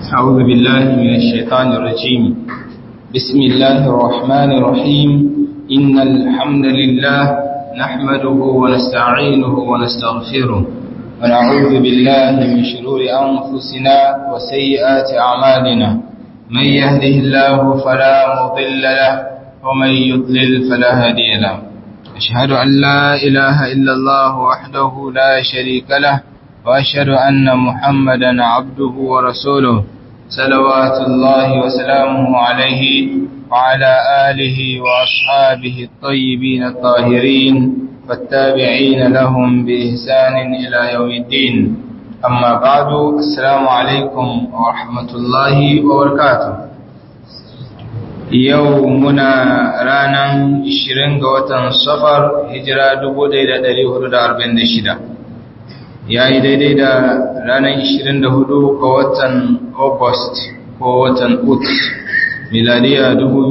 أعوذ بالله من الشيطان الرجيم بسم الله الرحمن الرحيم إن الحمد لله نحمده ونستعينه ونستغفره ونعوذ بالله من شرور أنفسنا وسيئات أعمالنا من يهده الله فلا مضل له ومن يضلل فلا هادي له أشهد أن لا إله إلا الله وحده لا شريك له وأشهد أن محمدا عبده ورسوله صلوات الله وسلامه عليه وعلى آله وأصحابه الطيبين الطاهرين والتابعين لهم بإحسان إلى يوم الدين أما بعد السلام عليكم ورحمة الله وبركاته يومنا رانا 20 ga watan safar hijira 1446 ya yi daidai da ranar 24 ga watan august ko watan ut miladiya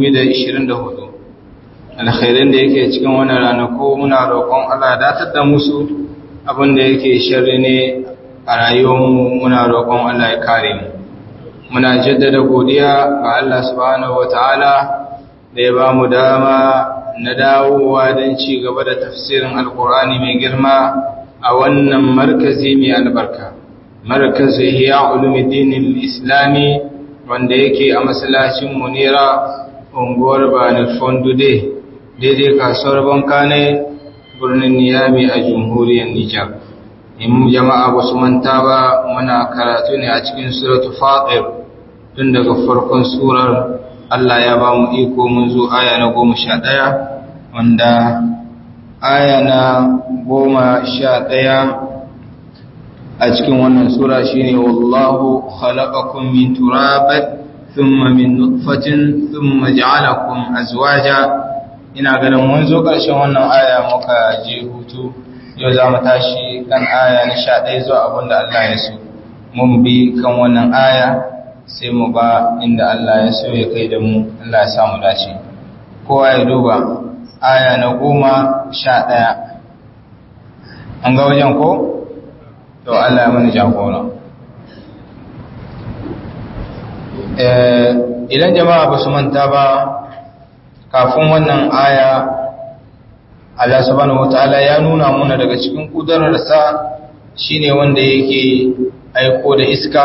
2024 alkhairin da yake cikin wani ranaku muna roƙon allah datar da musu abinda yake shirri ne a rayuwarmu muna roƙon allah ya kare mu muna jaddada godiya ga allah subhanahu wata'ala da ya ba mu dama na dawowa don ci gaba da tafsirin alkur'ani mai girma a wannan markazi mai albarka markazi hiya ulumuddin islami wanda yake a masallacin munira unguwar bani fondude daidai kasuwar bankane birnin niyami a jamhuriyar nijar in jama'a ba su manta ba muna karatu ne a cikin suratu fatir tun daga farkon surar allah ya ba mu iko mun zo aya na goma sha ɗaya wanda aya na goma sha ɗaya a cikin wannan sura shine wallahu khalaqakum min turabat thumma min nutfatin thumma ja'alakum azwaja ina ganin mun zo ƙarshen wannan aya muka je hutu yau za mu tashi kan aya na sha ɗaya zuwa abin da Allah ya so mun bi kan wannan aya sai mu ba inda Allah ya so ya kai da mu Allah ya samu dace kowa ya duba aya na goma sha ɗaya an ga wajen ko? to Allah ya mani jagora idan jama'a ba su manta ba kafin wannan aya Allah subhanahu wataala ya nuna muna daga cikin kudararsa shine wanda yake aiko da iska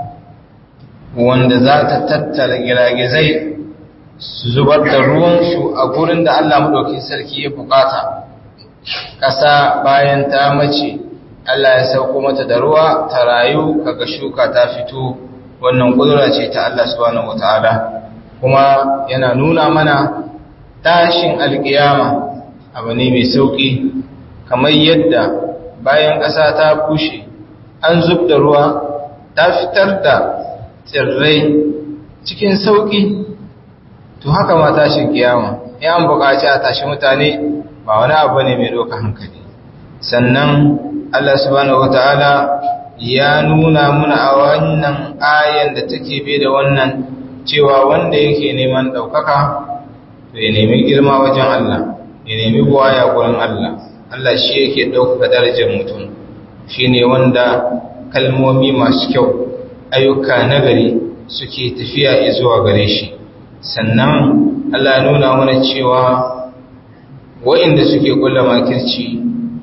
wanda za ta tattara giragizai su zubar da ruwansu a gurin da Allah maɗauki sarki ya bukata ƙasa bayan ta mace Allah ya sauko mata da ruwa ta rayu kaga shuka ta fito wannan kudura ce ta Allah subhanahu wataala kuma yana nuna mana tashin alkiyama abu ne mai sauki kamar yadda bayan ƙasa ta bushe an zub da ruwa ta fitar da tsirrai cikin sauki to haka ma tashin kiyama in an buƙaci a tashi mutane ba wani abu ne mai ɗauka hankali sannan Allah subhanahu wata'ala ya nuna muna a wannan ayan da take bai da wannan cewa wanda yake neman ɗaukaka to ya nemi girma wajen Allah ya nemi buwaya gurin Allah Allah shi yake ɗaukaka darajar mutum shi ne wanda kalmomi masu kyau ayyuka nagari suke tafiya zuwa gare shi sannan Allah nuna mana cewa wa'inda suke kula makirci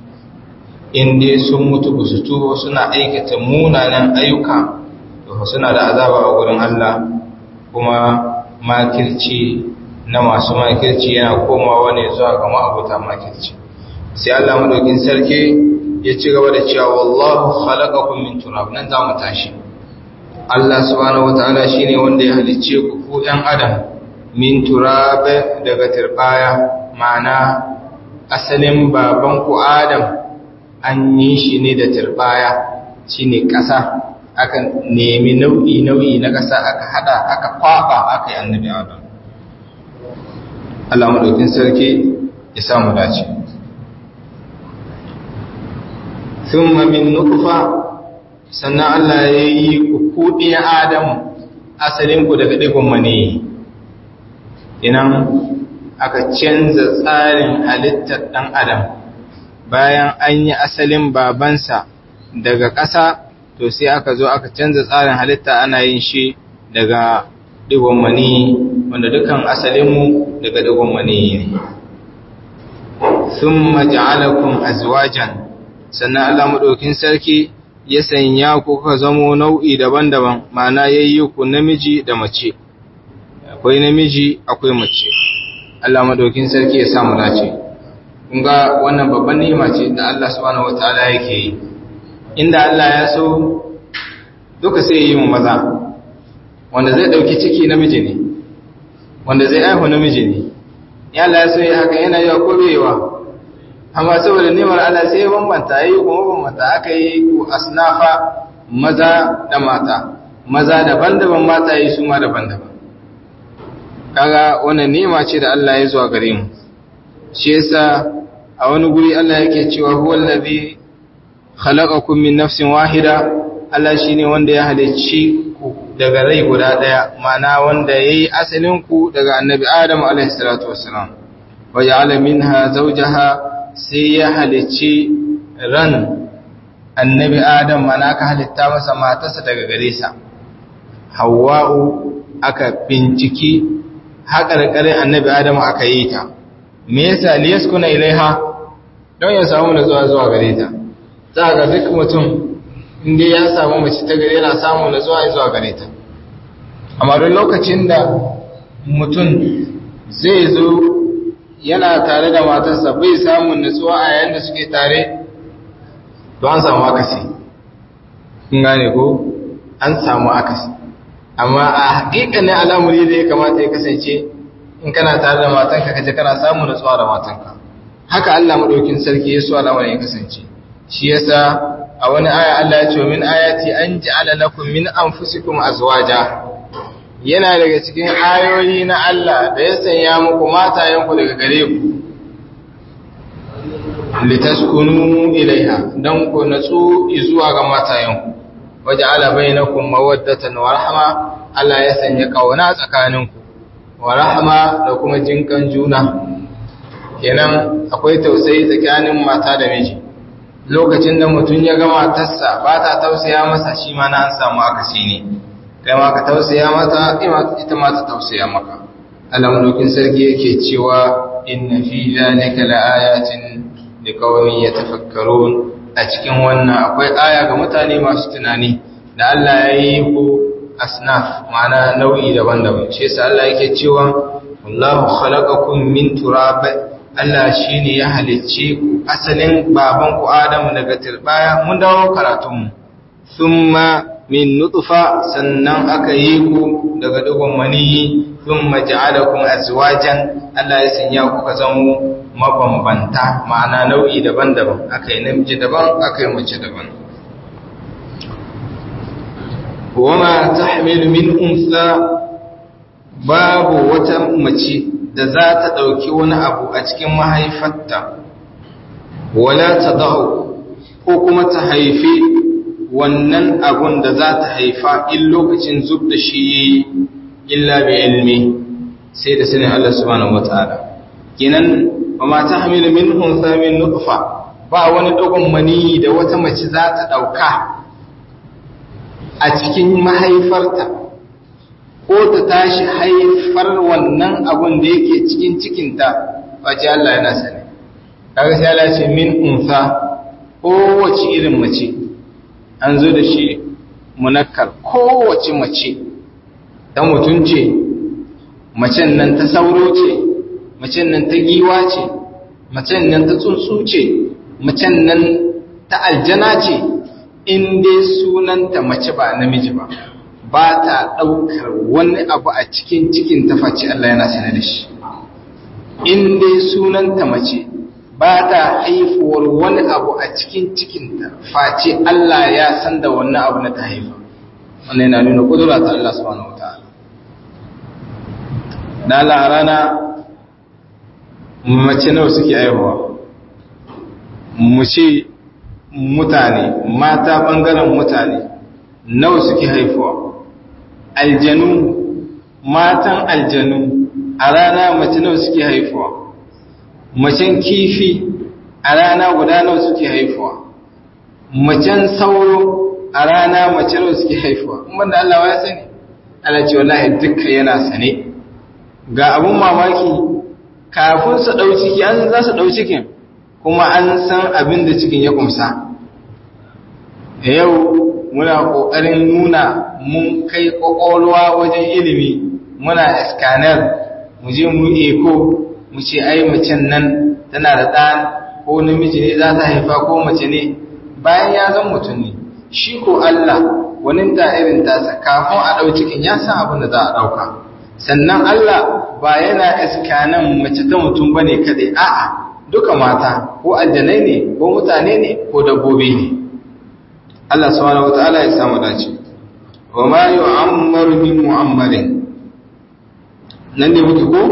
inda sun mutu ba su tuba suna aikata munanan ayyuka to suna da azaba a wurin Allah kuma makirci na masu makirci yana komawa ne zuwa ga ma'abuta makirci sai Allah madaukin sarki ya ci gaba da cewa wallahu khalaqakum min turab nan za mu tashi Allah subhanahu wataala shine wanda ya halicce ku ku ɗan adam min turab daga turbaya ma'ana asalin babanku Adam an yi shi ne da turbaya shi ne ƙasa aka nemi nau'i-nau'i na ƙasa aka hada aka kwaba aka yi annabi Adam Allah maɗaukin sarki ya samu dace sun min nukufa sannan Allah ya yi kuɗi Adam asalinku daga ɗigon mani inan aka canza tsarin halittar ɗan adam bayan an yi asalin babansa daga ƙasa to sai aka zo aka canza tsarin halitta ana yin shi daga digon mani wanda dukan asalinmu daga digon mani ne thumma ja'alakum azwajan sannan Allah madaukin sarki ya sanya ku ka zamo nau'i daban-daban ma'ana yayi ku namiji da mace akwai namiji akwai mace Allah madaukin sarki ya samu dace kun ga wannan babban ni'ima ce da Allah subhanahu wataala yake yi inda Allah ya so duka sai yi mu maza wanda zai dauki ciki namiji ne wanda zai aihu namiji ne ya Allah ya so ya haka yana yawa ko bai amma saboda nimar Allah sai ya bambanta yi kuma bambanta aka yi ku asnafa maza da mata maza daban-daban mata yi su ma daban-daban kaga wannan nima ce da Allah ya zuwa gare mu shi yasa a wani guri Allah yake cewa huwa allazi khalaqakum min nafsin wahida Allah shine wanda ya halicci ku daga rai guda daya ma'ana wanda yayi asalin ku daga annabi Adam alaihi salatu wassalam wa ja'ala minha zawjaha sai ya halicci ran annabi Adam mana aka halitta masa matarsa daga gare sa Hawwa'u aka binciki haƙarƙarin annabi Adam aka yi ta me yasa liyaskuna ilaiha don ya samu nutsuwa zuwa gare ta za ga duk mutum inda ya samu mace ta gare yana samu nutsuwa zuwa gare ta amma don lokacin da mutum zai zo yana tare da matarsa bai samun nutsuwa a yayin da suke tare to an samu akasi kun gane ko an samu akasi amma a hakikanin al'amuri da ya kamata ya kasance in kana tare da matanka kaje kana samun nutsuwa da matanka haka Allah madaukin sarki ya so al'amarin ya kasance shi yasa a wani aya Allah ya ce min ayati an ja'ala lakum min anfusikum azwaja yana daga cikin ayoyi na Allah da ya sanya muku matayenku daga gare ku litaskunu ilaiha dan ku natsu zuwa ga matayenku waja'ala bainakum mawaddatan wa rahma Allah ya sanya kauna tsakaninku wa rahma da kuma jinkan juna kenan akwai tausayi tsakanin mata da miji lokacin da mutum ya ga matarsa ba ta tausaya masa shi ma na an samu akasi ne kai ma ka tausaya mata ita ma ta tausaya maka alamdokin sarki yake cewa inna fi zalika laayatin liqaumin yatafakkarun a cikin wannan akwai aya ga mutane masu tunani da Allah ya yi ku asnaf ma'ana nau'i daban-daban shi yasa Allah yake cewa wallahu khalaqakum min turab Allah shine ya halicce ku asalin baban ku Adamu daga turbaya mun dawo karatun mu thumma min nutfa sannan aka yi ku daga dugun maniyi thumma ja'alakum azwajan Allah ya sanya ku ka zama mabambanta ma'ana nau'i daban-daban akai namiji daban akai mace daban wama tahmilu min unsa babu wata mace da za ta dauki wani abu a cikin mahaifarta wala tadau ko kuma ta haifi wannan abun da za ta haifa in lokacin zub da shi illa bi ilmi sai da sanin Allah subhanahu wataala kenan wa ma tahmilu min unsa min nutfa ba wani dogon mani da wata mace za ta dauka a cikin mahaifarta ko ta tashi haifar wannan abun da yake cikin cikinta wace Allah yana sani kaga sai Allah ce min unsa kowace irin mace an zo da shi munakkar kowace mace ta mutum ce macen nan ta sauro ce macen nan ta giwa ce macen nan ta tsuntsu ce macen nan ta aljana ce in dai sunanta mace ba namiji ba ba ta ɗaukar wani abu a cikin cikin ta face Allah yana sane da shi in dai sunanta mace ba ta haifuwar wani abu a cikin cikinta face Allah ya san da wannan abu na ta haifa wannan yana nuna kudura ta Allah subhanahu wataala da Allah a rana mace nawa suke haihuwa mu ce mutane mata bangaren mutane nawa suke haifuwa aljanu matan aljanu a rana mace nawa suke haifuwa macen kifi a rana guda nawa suke haifuwa macen sauro a rana mace nawa suke haifuwa kuma da Allah ya sani Allah ce wallahi dukkan yana sane ga abun mamaki kafin su ɗau ciki an za su ɗau cikin kuma an san abin da cikin ya kumsa yau muna ƙoƙarin nuna mun kai ƙwaƙwalwa wajen ilimi muna scanner mu je mu eko mu ce ai macen nan tana da ɗan ko namiji ne za ta haifa ko mace ne bayan ya zan mutum ne shi ko Allah wani ta irin tasa kafin a ɗau cikin ya san abin da za a ɗauka sannan Allah ba yana iskanan mace ta mutum ba ne kaɗai a'a duka mata ko aljanai ne ko mutane ne ko dabbobi ne Allah subhanahu wataala ya samu dace wa ma yu'ammaru min mu'ammarin nan ne muke ko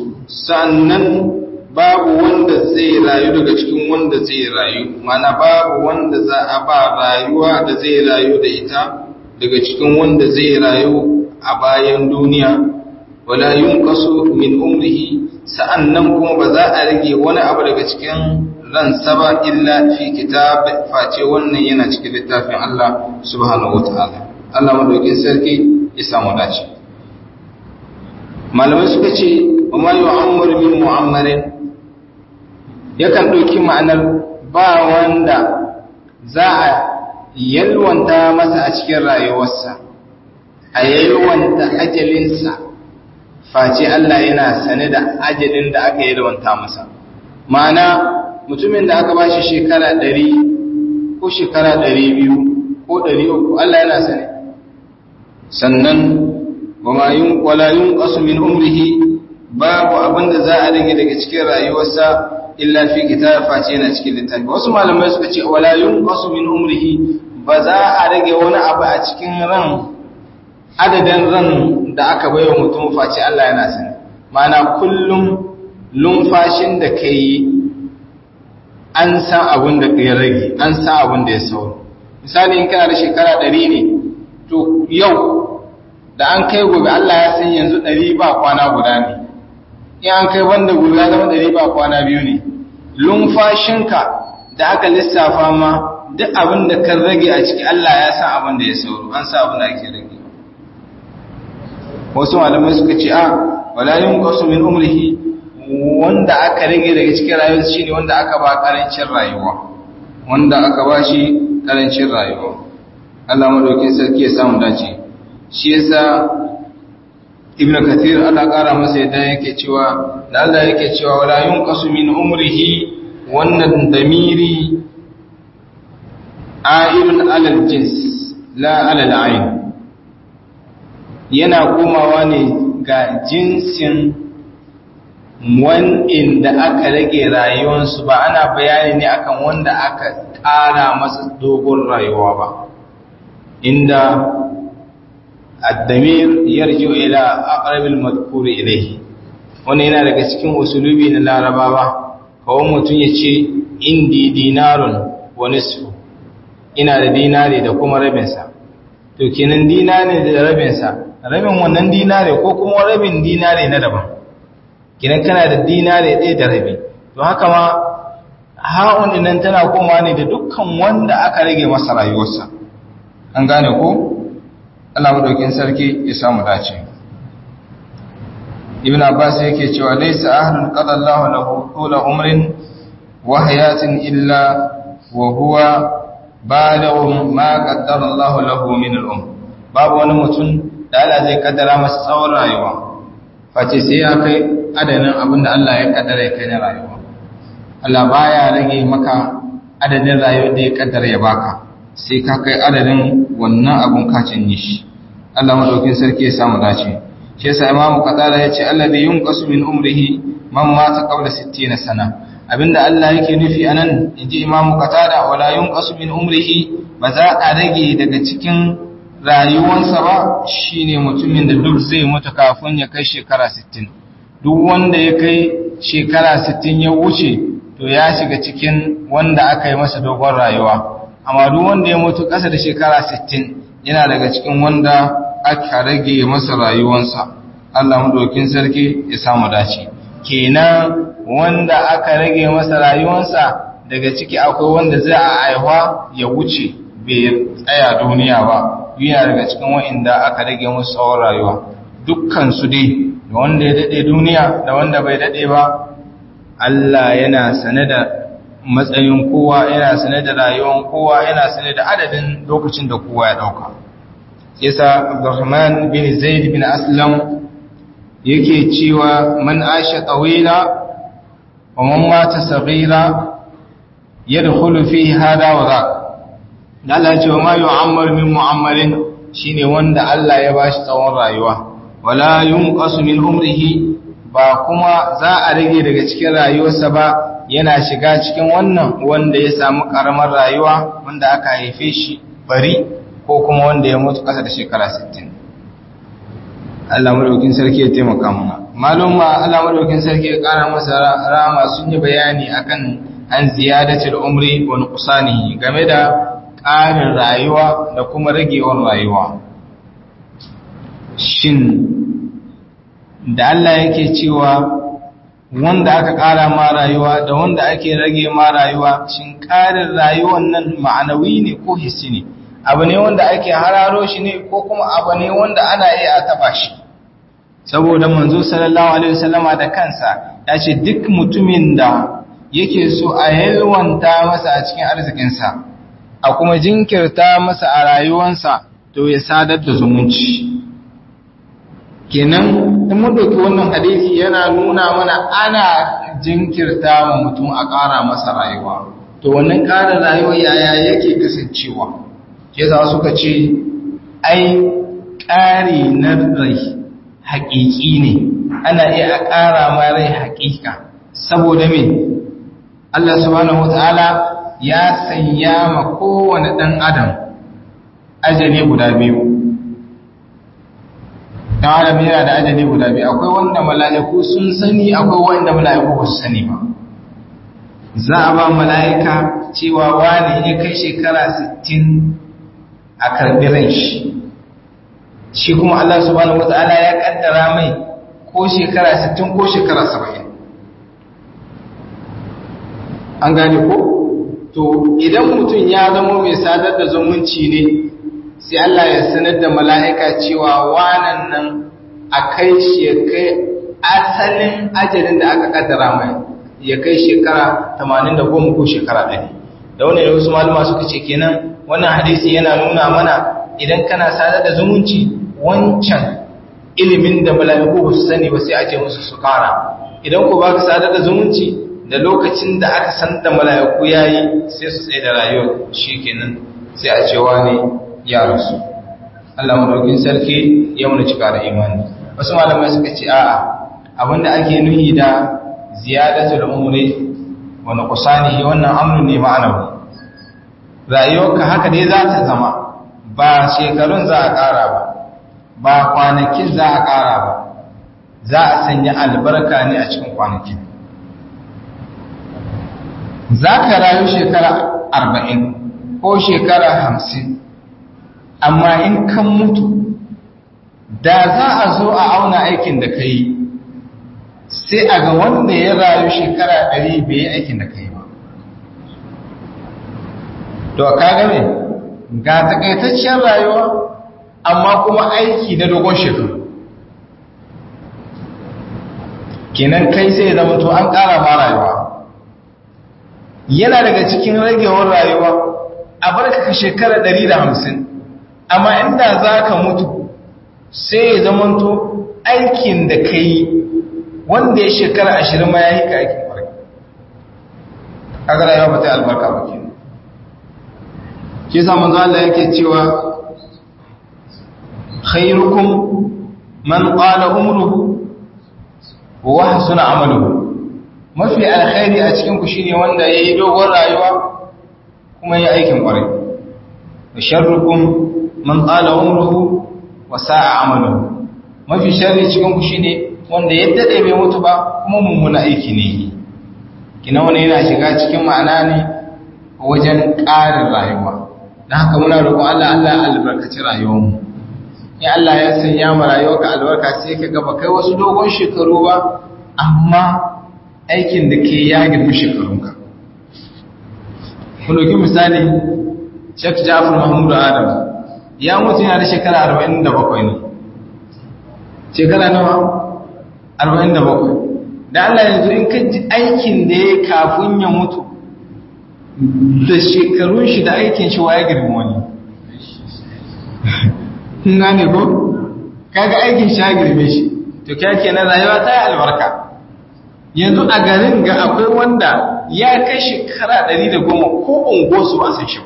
sannan babu wanda zai rayu daga cikin wanda zai rayu mana babu wanda za a ba rayuwa da zai rayu da ita daga cikin wanda zai rayu a bayan duniya wala yunqasu min umrihi sa'annan kuma ba za a rage wani abu daga cikin ransa ba illa fi kitab face wannan yana cikin littafin Allah subhanahu wataala Allah madaukin sarki ya samu dace malamai suka ce wa ma yu'ammaru min mu'ammarin yakan ɗauki ma'anar ba wanda za a yalwanta masa a cikin rayuwarsa a yalwanta ajalinsa face Allah yana sane da ajalin da aka yalwanta masa ma'ana mutumin da aka ba shi shekara ɗari ko shekara ɗari biyu ko ɗari uku Allah yana sane sannan wala yun ƙasu min umrihi babu abinda za a rage daga cikin rayuwarsa illa fi kitab face yana cikin littafi wasu malamai suka ce wala yunqasu min umrihi ba za a rage wani abu a cikin ran adadin ran da aka baiwa mutum face Allah yana sani mana kullum lumfashin da kai an san abin da ya rage an san abin da ya sauro misali in kana da shekara 100 ne to yau da an kai gobe Allah ya san yanzu 100 ba kwana guda ne in an kai wanda guda zama ɗari ba kwana biyu ne lumfashinka da aka lissafa ma duk abin da kan rage a ciki Allah ya san abin da ya sauro an sa abin da ake rage wasu malamai suka ce a wala yunqasu min umrihi wanda aka rage daga cikin rayuwar shine wanda aka ba karancin rayuwa wanda aka ba shi karancin rayuwa Allah madaukin sarki ya samu dace shi yasa ibn kathir Allah kara masa yadda yake cewa da Allah yake cewa wala yunqasu min umrihi wannan damiri a'ilun alal jins la alal ayn yana komawa ne ga jinsin wanda da aka rage rayuwarsu ba ana bayani ne akan wanda aka ƙara masa dogon rayuwa ba inda الدمير يرجع إلى أقرب المذكور إليه wani yana daga cikin usulubi na larabawa kawo mutum ya ce indi dinarun wa nisfu ina da dinari da kuma rabinsa to kenan dinari da rabinsa rabin wannan dinari ko kuma rabin dinari na daban kenan kana da dinari ɗaya da rabi to haka ma ha'un nan tana koma ne da dukkan wanda aka rage masa rayuwarsa an gane ko Allah madaukin sarki ya samu dace Ibn Abbas yake cewa laysa ahlun qada Allah lahu tula umrin wa hayatin illa wa huwa balighun ma qaddara Allah lahu min al-um babu wani mutum da Allah zai kaddara masa tsawon rayuwa face sai ya kai adadin abin da Allah ya kaddara ya kai na rayuwa Allah baya rage maka adadin rayuwar da ya kaddara ya baka sai ka kai adadin wannan abun kacin yi shi Allah madaukin sarki ya samu dace shi yasa Imam Qatada yace alladhi yunqasu min umrihi man mata qabla 60 sana abinda Allah yake nufi anan inji Imam Qatada wala yunqasu min umrihi ba za a rage daga cikin rayuwarsa ba shine mutumin da duk zai mutu kafin ya kai shekara 60 duk wanda ya kai shekara 60 ya wuce to ya shiga cikin wanda aka yi masa dogon rayuwa amma duk wanda ya mutu ƙasa da shekara 60 yana daga cikin wanda aka rage masa rayuwansa Allah madaukin sarki ya samu dace kenan wanda aka rage masa rayuwansa daga ciki akwai wanda zai a aiwa ya wuce bai tsaya duniya ba yana daga cikin wa'inda aka rage musu tsawon rayuwa dukkan su dai da wanda ya dade duniya da wanda bai dade ba Allah yana sane da matsayin kowa yana sane da rayuwar kowa yana sane da adadin lokacin da kowa ya dauka yasa Abdurrahman bin Zaid bin Aslam yake cewa man asha tawila wa man mata saghira yadkhulu fi hada wa dhak Allah ya ce wa ma yu'ammar min mu'ammarin shine wanda Allah ya bashi tsawon rayuwa wala yunqasu min umrihi ba kuma za a rage daga cikin rayuwarsa ba yana shiga cikin wannan wanda ya samu karamar rayuwa wanda aka haife shi bari ko kuma wanda ya mutu kasa da shekara 60 Allah madaukin sarki ya taimaka mana malum ma Allah madaukin sarki ya kara masa rama sun yi bayani akan an ziyadatul umri wa nuqsanihi game da ƙarin rayuwa da kuma ragewar rayuwa shin da Allah yake cewa wanda aka ƙara ma rayuwa da wanda ake rage ma rayuwa shin ƙarin rayuwan nan ma'anawi ne ko hissi ne abu ne wanda ake hararo shi ne ko kuma abu ne wanda ana iya a taba shi saboda manzo sallallahu alaihi wasallama da kansa ya ce duk mutumin da yake so a yalwanta masa a cikin arzikinsa a kuma jinkirta masa a rayuwansa to ya sadar da zumunci kenan in mun ɗauki wannan hadisi yana nuna mana ana jinkirta wa mutum a ƙara masa rayuwa to wannan ƙara rayuwa yaya yake kasancewa ke za suka ce ai ƙari na rai haƙiƙi ne ana iya a ƙara ma rai haƙiƙa saboda me Allah subhanahu wata'ala ya sanya ma kowane ɗan adam ajali guda biyu ɗan adam yana da ajali guda biyu akwai wanda mala'iku sun sani akwai wanda mala'iku ba su sani ba za a ba mala'ika cewa wani ya kai shekara 60 a karɓi ran shi shi kuma Allah subhanahu wata'ala ya kaddara mai ko shekara 60 ko shekara 70 an gane ko to idan mutum ya zama mai sadar da zumunci ne sai Allah ya sanar da mala'ika cewa wanan nan a kai shi ya kai asalin ajalin da aka kaddara mai ya kai shekara 80 ko shekara 100 da wani da wasu malama suka ce kenan wannan hadisi yana nuna mana idan kana sadar da zumunci wancan ilimin da mala'iku ba su sani ba sai a ce musu su kara idan ku ba ka sadar da zumunci da lokacin da aka san da mala'iku yayi sai su tsaye da rayuwar shi kenan sai a cewa ne ya rasu Allah madaukin sarki ya muna cika da imani wasu malamai suka ce a'a abinda ake nuhi da ziyadatul umri wa nuqsanihi wannan amru ne ma'anawi rayuwarka haka dai za ta zama ba shekarun za a ƙara ba ba kwanakin za a ƙara ba za a sanya albarka ne a cikin kwanakin za ka rayu shekara arba'in ko shekara hamsin amma in kan mutu da za a zo a auna aikin da ka yi sai a ga wanda ya rayu shekara ɗari bai yi aikin da ka yi ba to ka game ga takaitaccen rayuwa amma kuma aiki na dogon shekaru kenan kai sai zama to an ƙara ma rayuwa yana daga cikin ragewar rayuwa a barka ka shekara ɗari da hamsin amma inda za ka mutu sai ya zamanto aikin da ka yi wanda ya shekara ashirin ma ya yi ka aikin kwarai kaga rayuwa ba ta albarka ba kenan ke samun Allah yake cewa khairukum man qala umruhu wa hasuna amaluhu mafi alkhairi a cikin ku shine wanda yayi dogon rayuwa kuma yayi aikin kwarai wa sharrukum man qala umruhu wa sa'a amaluhu mafi sharri cikin ku shine wanda ya dade bai mutu ba kuma mummuna aiki ne kina wani yana shiga cikin ma'ana ne wajen ƙarin rayuwa dan haka muna roƙon Allah Allah ya albarkaci rayuwarmu in Allah ya sanya mu rayuwarka albarka sai ka ga ba kai wasu dogon shekaru ba amma aikin da ke ya girmi shekarunka ku ɗauki misali Sheikh Jafar Mahmud Adam ya mutu yana da shekara arba'in da bakwai ne shekara nawa arba'in da bakwai da Allah yanzu in ka ji aikin da ya kafin ya mutu da shekarun shi da aikin shi waye girma wani na ne ko kaga aikin shi ya girme shi to kya kenan rayuwa ta yi albarka yanzu a garin ga akwai wanda ya kai shekara ɗari da goma ko unguwarsu ba san shi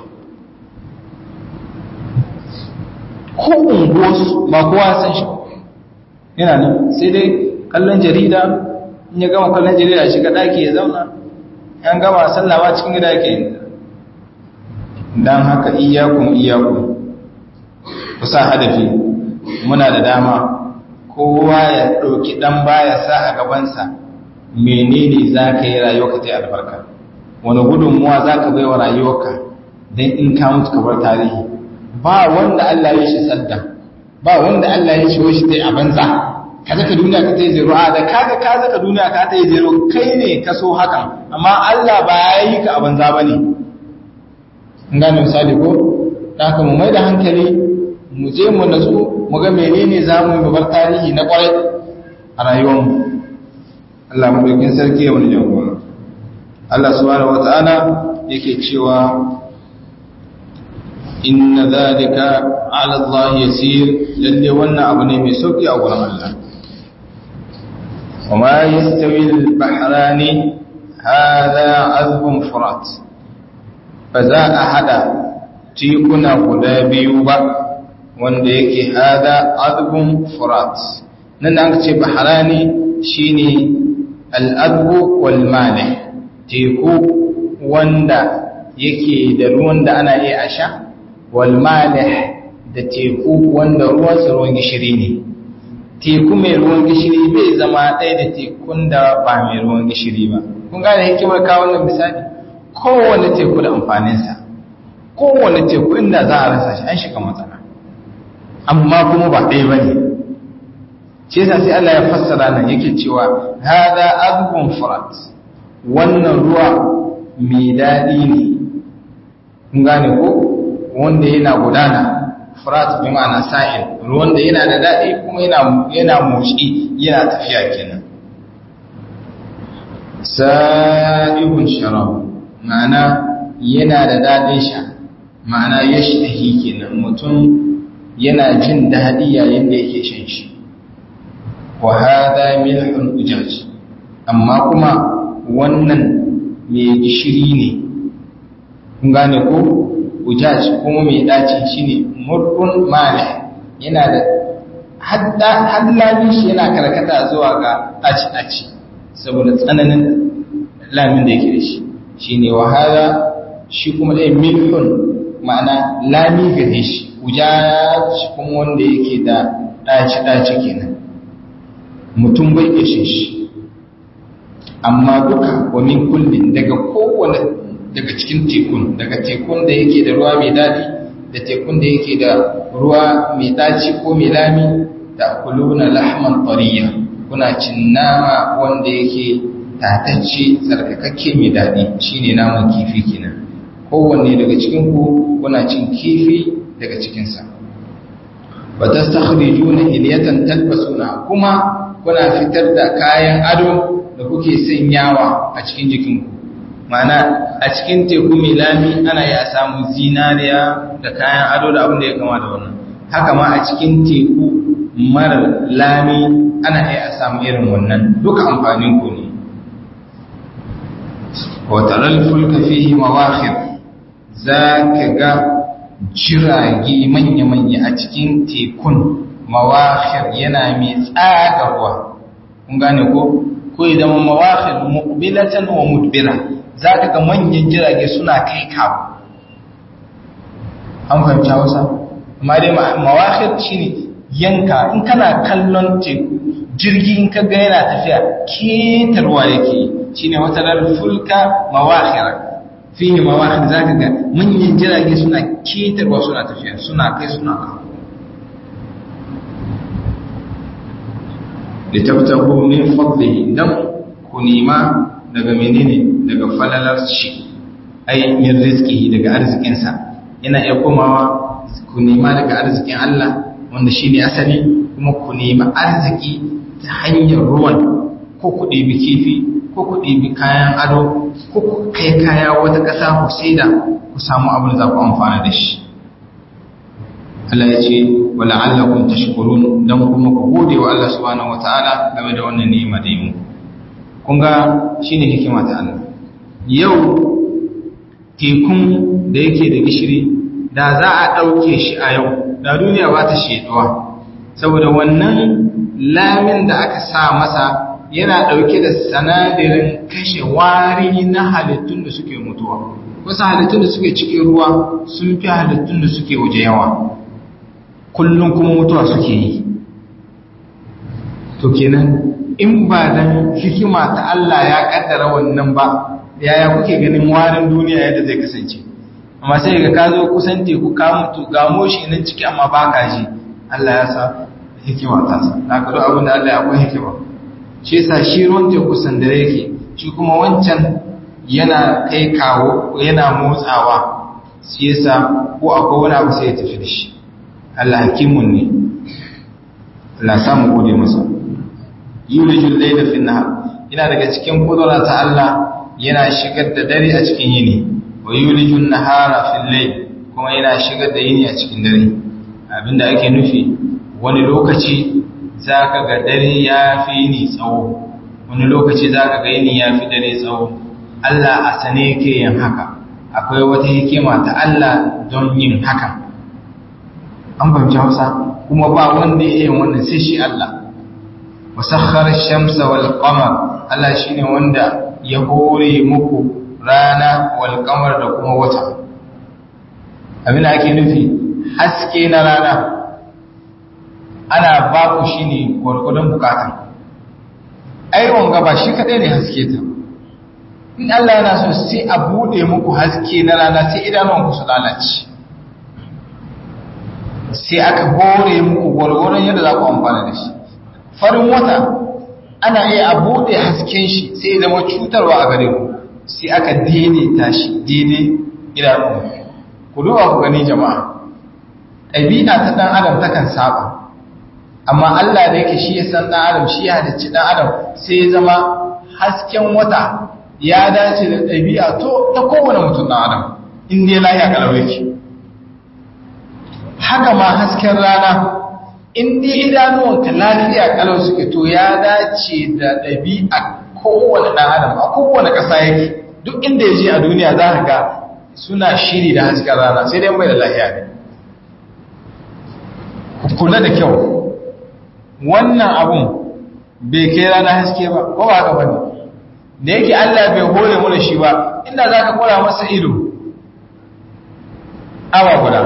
ko unguwarsu ba kowa san shi yana nan sai dai kallon jarida in ya gama kallon jarida shiga ɗaki ya zauna yan gama sallawa cikin gida ke yin don haka iyakun iyakun ku sa hadafi muna da dama kowa ya ɗauki ɗan baya sa a gabansa menene za ka yi rayuwa ta yi albarka wani gudunmuwa za ka bai wa rayuwarka don in ka mutu ka bar tarihi ba wanda Allah ya shi sadda ba wanda Allah ya shi shi ta a banza ka zaka duniya ka ta yi zero a da kaga ka zaka duniya ka ta yi zero kai ne ka so haka amma Allah ba ya yi ka a banza ba ne in gane misali ko da haka mu mai da hankali mu je mu natsu mu ga menene za mu yi bar tarihi na kwarai a rayuwarmu Allah mulkin sarki ya wani jagora Allah subhanahu wata'ala yake cewa inna zalika ala Allah yasir lalle wannan abu ne mai sauki a gurin Allah وما يستوي البحران هذا عذب فرات فذا أحد تيكنا قدابي با wanda yake hada azbun furat nan da aka ce baharani shine al'adbu wal malih teku wanda yake da ruwan da ana iya a sha wal malih da teku wanda ruwansa ruwan gishiri ne teku mai ruwan gishiri bai zama ɗaya da tekun da ba mai ruwan gishiri ba kun gane hikimar kawo wannan misali kowane teku da amfaninsa kowane teku inda za a rasa shi an shiga matsala amma kuma ba ɗaya ba ne shi yasa sai Allah ya fassara nan yake cewa hada azbun furat wannan ruwa mai daɗi ne kun gane ko wanda yana gudana furat bi ma'ana sa'il ruwan da yana da daɗi kuma yana yana motsi yana tafiya kenan sa'ibun sharab ma'ana yana da daɗin sha ma'ana yashtahi kenan mutum yana jin daɗi yayin da yake shan shi wa hada milhun ujaj amma kuma wannan mai gishiri ne kun gane ko ujaj kuma mai daci shine murkun mali yana da hadda haddalin shi yana karkata zuwa ga daci daci saboda tsananin lamin da yake da shi shine wa hada shi kuma dai milhun ma'ana lami gare shi ujaj kuma wanda yake da daci daci kenan mutum bai ishe shi amma duka wa min kullin daga kowane daga cikin tekun daga tekun da yake da ruwa mai daɗi da tekun da yake da ruwa mai ɗaci ko mai lami da kuluna lahman tariya kuna cin nama wanda yake tatacce tsarkakakke mai daɗi shine naman kifi kenan kowanne daga cikin ku kuna cin kifi daga cikinsa wa tastakhrijuna hilyatan talbasuna kuma kuna fitar da kayan ado da kuke sanyawa a cikin jikinku mana a cikin teku mai lami ana ya samu zinariya da kayan ado da abin da ya kama da wannan haka ma a cikin teku mara lami ana iya samu irin wannan duka amfanin ku ne wataral fulka fihi mawakhir za ka ga jirage manya-manya a cikin tekun mawakhir yana mai tsagarwa kun gane ko ko idan mawakhir muqbilatan wa mudbira zaka ga manyan jirage suna kai kawo an fahimci Hausa amma dai mawakhir shine yanka in kana kallon teku jirgi in kaga yana tafiya ketarwa yake shine wata dal fulka mawakhir fihi mawakhir zaka ga manyan jirage suna ketarwa suna tafiya suna kai suna kawo litabtahu min fadlihi dan ku nima daga menene daga falalar shi ai min rizqihi daga arzikinsa yana iya komawa ku nema daga arzikin Allah wanda shine asali kuma ku nemi arziki ta hanyar ruwan ko ku ɗebi kifi ko ku ɗebi kayan ado ko ku kai kaya wata ƙasa ku saida ku samu abin da za ku amfana da shi Allah ya ce wa la'allakum tashkurun dan kuma ku gode wa Allah subhanahu wataala game da wannan ni'ima da yi kun ga shine hikima ta Allah yau tekun da yake da gishiri da za a ɗauke shi a yau da duniya ba ta sheduwa saboda wannan lamin da aka sa masa yana ɗauke da sanadirin kashe wari na halittun da suke mutuwa wasu halittun da suke cikin ruwa sun fi halittun da suke waje yawa kullum kuma mutuwa suke yi to kenan in ba dan hikima ta Allah ya kaddara wannan ba yaya kuke ganin warin duniya yadda zai kasance amma sai ga ka zo kusan teku ka mutu ga moshi nan ciki amma ba ka ji Allah ya sa hikima ta sa na ka abin da Allah ya akwai hikima shi yasa shi ruwan teku sandare yake shi kuma wancan yana kai kawo yana motsawa shi yasa ko akwai wani abu sai ya tafi da shi Allah hakimun ne Allah samu gode masa yulijul layla fi nahar ina daga cikin kudura ta Allah yana shigar da dare a cikin yini wa yulijun nahara fil layl kuma yana shigar da yini a cikin dare abinda ake nufi wani lokaci zaka ga dare ya fi yini tsawo wani lokaci zaka ga yini ya fi dare tsawo Allah a sane yake yin haka akwai wata hikima ta Allah don yin haka an fahimci Hausa kuma ba wanda ya yin wannan sai shi Allah wasakhar shamsa wal qamar Allah shine wanda ya hore muku rana wal qamar da kuma wata abin da ake nufi haske na rana ana ba ku shine gurgurdan bukata ai wanga ba shi kadai ne haske ta in Allah yana so sai a bude muku haske na rana sai idanunku su lalace sai aka hore muku gurgurdan yadda za ku amfana da shi farin wata ana iya a buɗe hasken shi sai zama cutarwa a gare ku sai aka daidaita shi daidai idanu ku duba ku gani jama'a ɗabi'a ta ɗan adam takan saba amma Allah da yake shi ya san ɗan adam shi ya halicci ɗan adam sai ya zama hasken wata ya dace da ɗabi'a to ta kowane mutum ɗan adam in dai lahiya kalau yake haka ma hasken rana in dai idanuwanka lafiya kalau suke to ya dace da ɗabi'a kowane ɗan adam a kowane ƙasa yake duk inda ya je a duniya za ka ga suna shiri da hasken rana sai dai mai da lafiya ne kula da kyau wannan abun bai kai rana haske ba ko ba haka bane da yake Allah bai hore mu da shi ba inda za ka kora masa ido awa guda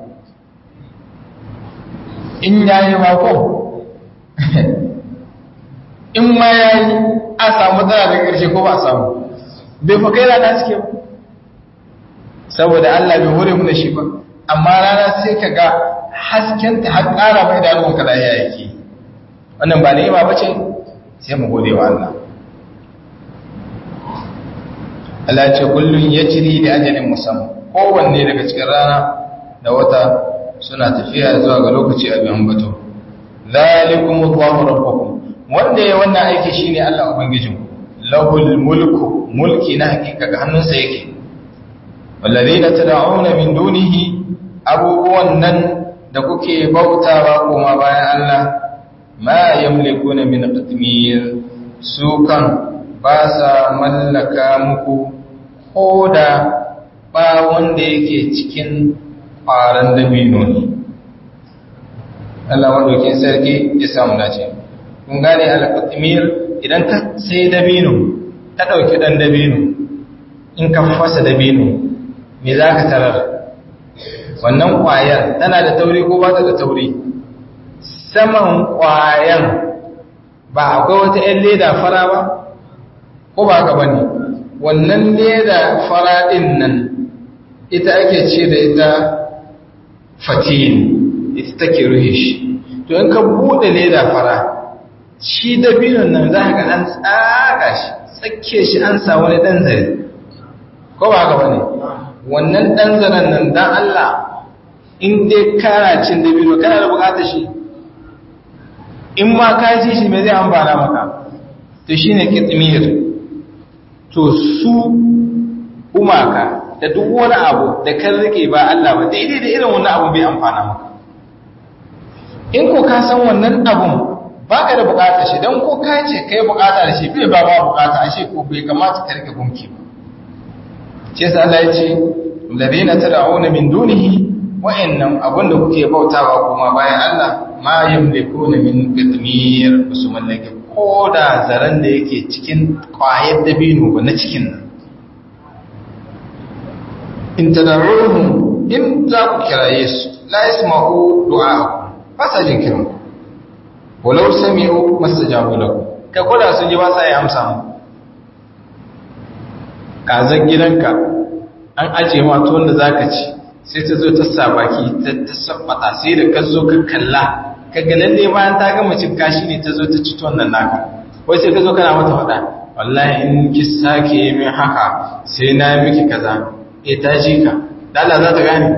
in yayi mako in ma yayi a samu tsara da ƙarshe ko ba samu bai fa kai rana suke ba saboda Allah bai hore mu da shi ba amma rana sai ka ga haskenta har ƙara mai da ruwan kada ya yake wannan ba ni'ima bace sai mu gode wa Allah Allah ya ce kullun yajri da ajalin musamman kowanne daga cikin rana da wata suna tafiya zuwa ga lokaci abin ambato zalikum Allahu rabbukum wanda ya wannan aiki shine Allah ubangijin lahul mulku mulki na hakika ga hannunsa yake wallazina tad'una min dunihi abubuwan nan da kuke bautawa kuma bayan Allah ma yamlikuna min qitmir su kan ba sa mallaka muku koda ba wanda yake cikin ƙwaron dabino ne Allah maɗaukin sarki ya samu dace kun gane alƙatimir idan ka sai dabino ta ɗauki ɗan dabino in ka fasa dabino me za ka tarar wannan ƙwayar tana da tauri ko ba ta da tauri saman ƙwayar ba akwai wata ‘yan leda fara ba ko ba ka bane wannan leda fara ɗin nan ita ake ce da ita fatin ita take ruhe shi to in ka bude leda fara shi dabinon nan za ka an tsaga shi tsakke shi an sa wani dan zare ko ba ga bane wannan dan zaren nan dan Allah in dai kana cin dabino kana da bukatar shi in ma ka ci shi me zai amfana maka to shine kitmir to su umaka da duk wani abu da kan rike ba Allah ba daidai da irin wannan abu bai amfana maka in ko ka san wannan abun baka da bukatar shi dan ko ka ce kai bukata da shi bai ba ba bukata ashe ko bai kamata ka rike gunki ba shi yasa Allah ya ce ladina tad'una min dunihi wa'annan abunda kuke bautawa kuma bayan Allah ma yamlikuna min qitmir su mallake ko da zaren da yake cikin kwayar dabino ba na cikin nan in tad'uhum in za ku kiraye su la yasma'u du'a'akum ba sa jin kiran ku walau sami'u mastajabu lakum ka koda sun ji ba sa yi amsa mu kazan gidanka an aje ma tuwon da zaka ci sai ta zo ta sa baki ta ta sabbata sai da ka zo ka kalla ka ga lalle bayan ta gama cin kashi ne ta zo ta ci tuwon nan naka wai sai ka zo kana mata faɗa wallahi in ki sake yi min haka sai na yi miki kaza eh ta ji ka dala za ta gane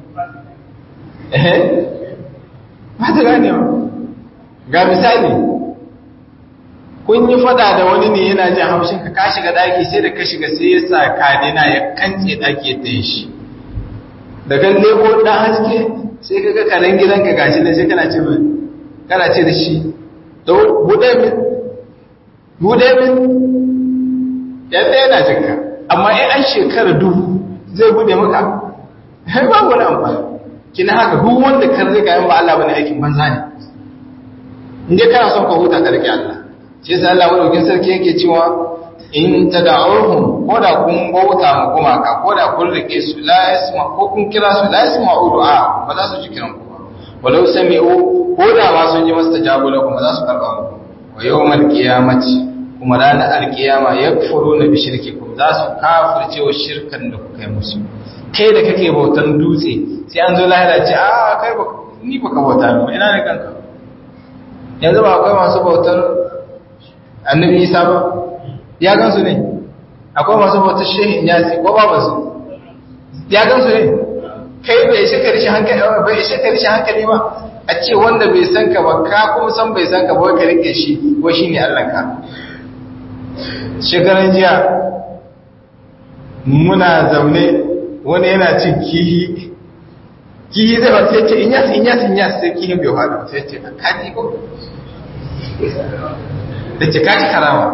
eh ba ta gane ba ga misali kun yi fada da wani ne yana jin haushin ka ka shiga daki sai da ka shiga sai ya sa kadina ya kance daki ta yi shi da kan leko dan haske sai ka ga karen gidanka gashi da sai kana ce mai kana ce da shi to bude min bude min yadda yana jinka amma in an shekara dubu zai bude maka ba wani amfani kina haka duk wanda kan riga yin ba Allah bane aikin banza ne in dai kana son ka huta ka rike Allah shi yasa Allah madaukin sarki yake cewa in tad'uhum ko da kun bauta mu kuma ka ko da kun rike su la yasma ko kun kira su la yasma du'a ba za su ji kiran ku ba walau sami'u ko da ma sun ji mastajabu lakum ba za su karba muku wa yawmal qiyamati kuma ranar alkiyama yakfuruna bi shirkikum za su kafirce wa shirkan da kuka yi musu kai da kake bautan dutse sai an zo lahira ce a kai ba ni baka bauta ba ina ne kanka yanzu ba akwai masu bautar annabi isa ba ya gansu ne akwai masu bautar shehin yasi ko ba ba su ya gansu ne kai bai ishe ka rishin hankali bai ishe ka rishin hankali ba a ce wanda bai san ka ba ka kuma san bai san ka ba ka rike shi ko shine Allah ka shekaran jiya muna zaune wani yana cin kihi kihi zai ba sai ce inyas inyas inyas sai kihin bai hada sai ce kaji ko da ce kaji karama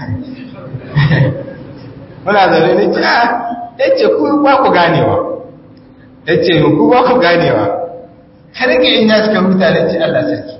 muna zaune ne ce a ya ce ku ba ku ganewa ya ce ku ba ku ganewa har ga inyas ka huta da ce Allah sarki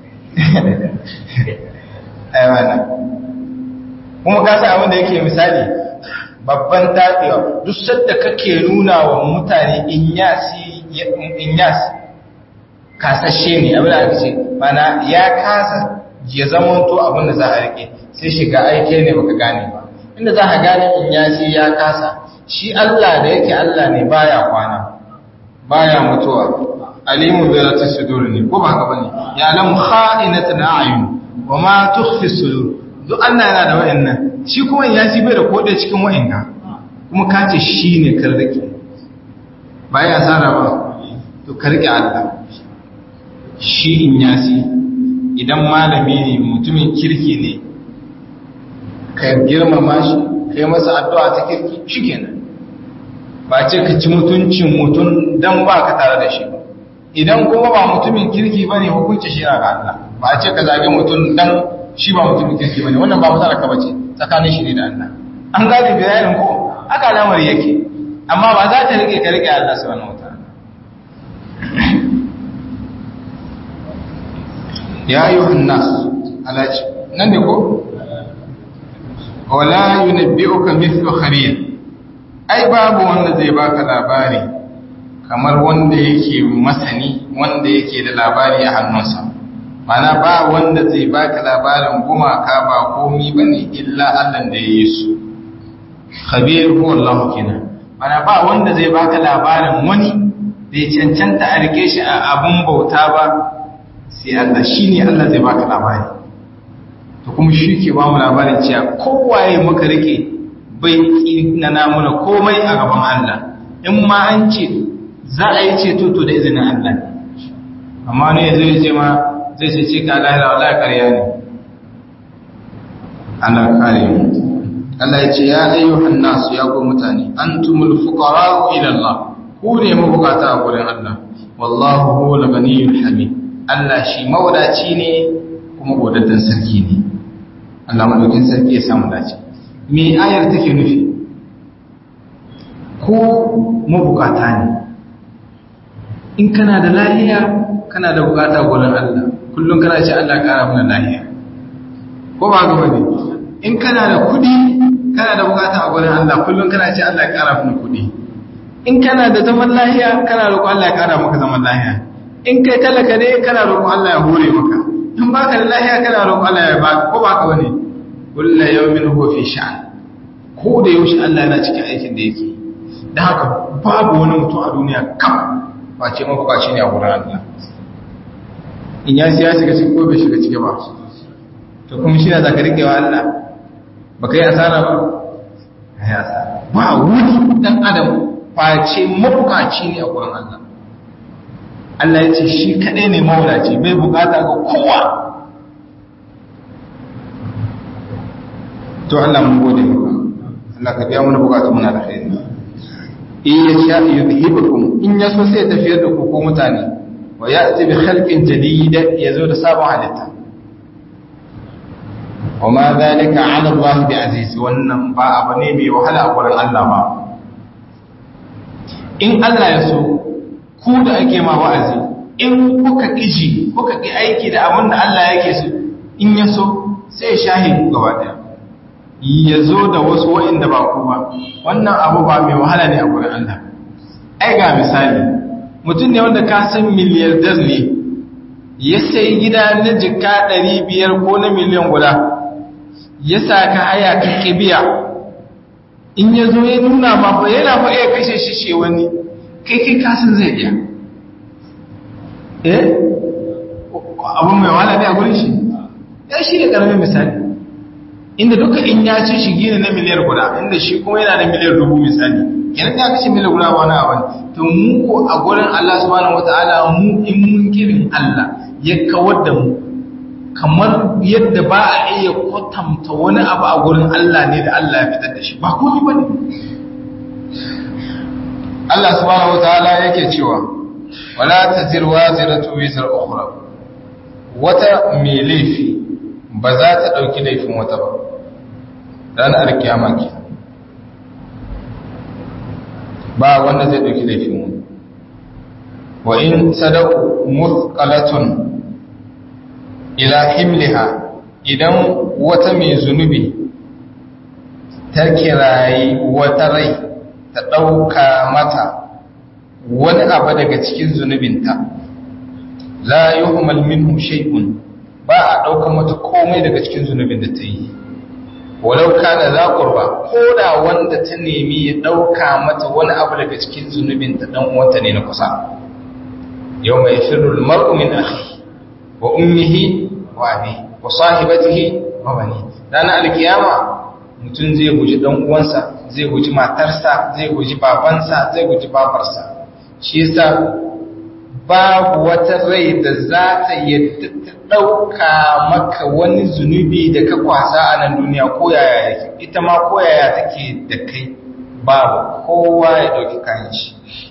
ai wannan kuma ka san abin da yake misali babban tafiya duk sadda kake nuna wa mutane inyasi inyasi kasashe ne abin da aka ce mana ya kasa ya zamanto abin da za a rike sai shiga aike ne baka gane ba inda za ka gane inyasi ya kasa shi Allah da yake Allah ne baya kwana baya mutuwa alimu bi zati sudur ne ko ba haka bane ya lam kha'inatan a'yun wa ma tukhfi sudur duk Allah yana da wayannan shi kuma ya ci bai da kodai cikin wa'inga kuma ka ce shi ne kan rike ba ya tsara ba to ka rike Allah shi in yasi idan malami ne mutumin kirki ne ka girmama shi ka yi masa addu'a ta kirki shi kenan ba ce ka ci mutuncin mutum don ba ka tare da shi ba idan kuma ba mutumin kirki ba ne hukunci shi ga Allah ba ce ka zage mutum don shi ba mutumin kirki ba ne wannan ba matsala ka bace tsakanin shi ne da Allah an gane bayanin ko aka lamari yake amma ba za ta rike ka rike Allah subhanahu wataala ya ayyuhan nas alaji nan ne ko wala yunabbi'uka mithlu khabir ai babu wanda zai baka labari kamar wanda yake masani wanda yake da labari a hannunsa mana ba wanda zai baka labarin gumaka ba komi bane illa Allah da ya yi su khabir huwa Allah kenan mana ba wanda zai baka labarin wani da ya cancanta a rike shi a abun bauta ba sai Allah shine Allah zai baka labari to kuma shi ke ba mu labarin cewa kowaye muka rike bai na namuna komai a gaban Allah in ma an ce za a yi ceto to da izinin Allah amma ne zai ce ma zai ce ce ka lahira wallahi ƙarya ne Allah kare mu Allah ya ce ya ayyuhan nasu ya ku mutane antumul fuqara ila Allah ku ne mabukata a gurin Allah wallahu huwal ghaniyyul hamid Allah shi mawadaci ne kuma godaddan sarki ne Allah madaukin sarki ya samu dace me ayar take nufi ko mabukata ne in kana da lahiya kana da bukata gurin Allah kullum kana ce Allah kara mana lahiya ko ba ga bane in kana da kudi kana da bukata a gurin Allah kullum kana ce Allah kara mana kudi in kana da zaman lahiya kana roƙon Allah ya kara maka zaman lahiya in kai talaka ne kana roƙon Allah ya hore maka in baka da lahiya kana roƙon Allah ya baka ko baka bane kullu yawmin huwa fi sha'an ko da yaushe Allah yana cikin aikin da yake dan haka babu wani mutum a duniya kam face mabukaci ne a wurin Allah in ya siya shiga cikin ko bai shiga ciki ba to kuma shi na zaka rike wa Allah ba kai asara ba kai asara ba wani dan adam face mabukaci ne a wurin Allah Allah ya ce shi kadai ne mawadaci bai bukata ga kowa to Allah mun gode maka Allah ka biya mana bukatu muna da khairi in ya sha yudhibukum in ya so sai tafiyar da ku ko mutane wa ya'ti bi khalqin jadid yazo da sabon halitta wa ma dhalika 'ala Allah bi aziz wannan ba abu ne mai wahala a gurin Allah ba in Allah ya so ku da ake ma wa'azi in kuka kiji kuka ki aiki da abin da Allah yake so in ya so sai shahi ku gaba daya ya zo da wasu wa'inda ba ku ba wannan abu ba mai wahala ne a gurin Allah ai ga misali mutum ne wanda ka san miliyardar ne ya sai gida na jika 500 ko na miliyan guda ya sa ka haya ka kibiya in ya zo ya nuna ma fa yana fa iya kashe shi ce wani kai kai kasan zai iya eh abu mai wahala ne a gurin shi ya shi ne karamin misali inda duka in ya ci shi gina na miliyar guda inda shi kuma yana da miliyar dubu misali yana ya kashe miliyar guda wani abu to mu ko a gurin Allah subhanahu wataala mu in mun kirin Allah ya kawar da mu kamar yadda ba a iya kwatanta wani abu a gurin Allah ne da Allah ya fitar da shi ba komai bane Allah subhanahu wataala yake cewa wala tazir waziratu wizra ukhra wata mai laifi ba za ta dauki laifin wata ba ranar alkiyama ke ba wanda zai dauki laifin wani wa in sadaku muthqalatun ila himliha idan wata mai zunubi ta kirayi wata rai ta ɗauka mata wani abu daga cikin zunubinta la yuhmal minhu shay'un ba a ɗauka mata komai daga cikin zunubin da ta yi walau kana za qurba ko da wanda ta nemi ya ɗauka mata wani abu daga cikin zunubinta dan uwanta ne na kusa yawma yafirru al-mar'u min akhi wa ummihi wa abi wa sahibatihi wa bani dana alkiyama mutum zai guji dan uwansa zai guji matarsa zai guji babansa zai guji babarsa shi yasa babu wata rai da za ta yadda ta dauka maka wani zunubi da ka kwasa a nan duniya ko yaya yake ita ma ko yaya take da kai babu kowa ya dauki kayan shi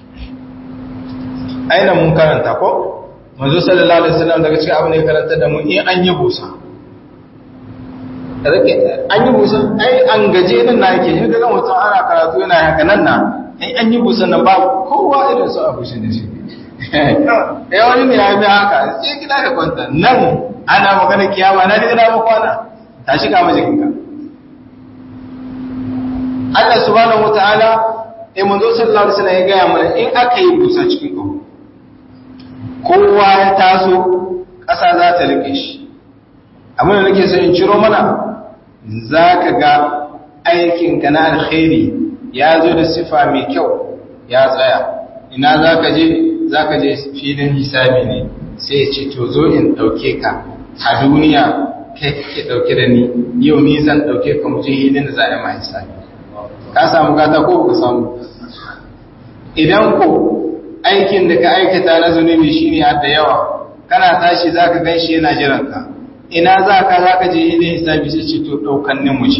aina mun karanta ko manzo sallallahu alaihi wasallam daga cikin abin da ya karanta da mu in an yi busa rake an yi busa ai an gaje nan na yake in ga mutum ana karatu yana haka nan na in an yi busa nan ba kowa irin su abu shi da shi eh wani ne ya bi haka sai kida ka kwanta nan ana magana kiyama na diga na kwana tashi ka majikin ka Allah subhanahu wataala eh manzo sallallahu alaihi wasallam ya ga mana in aka yi busa cikin kawo kowa ya taso ƙasa za ta rike shi abinda nake so in ciro mana za ka ga aikinka na alkhairi ya zo da sifa mai kyau ya tsaya ina za ka je za ka je filin hisabi ne sai ce to zo in ɗauke ka a duniya kai kake ɗauke da ni yau ni zan ɗauke ka mu je hilin da za a yi ma hisabi ka samu gata ko ka samu idan ko aikin da ka aikata na zunubi shine har da yawa kana tashi zaka ganshi yana jiran ka ina zaka zaka je ilin hisabi sai ce to daukan ne mu ce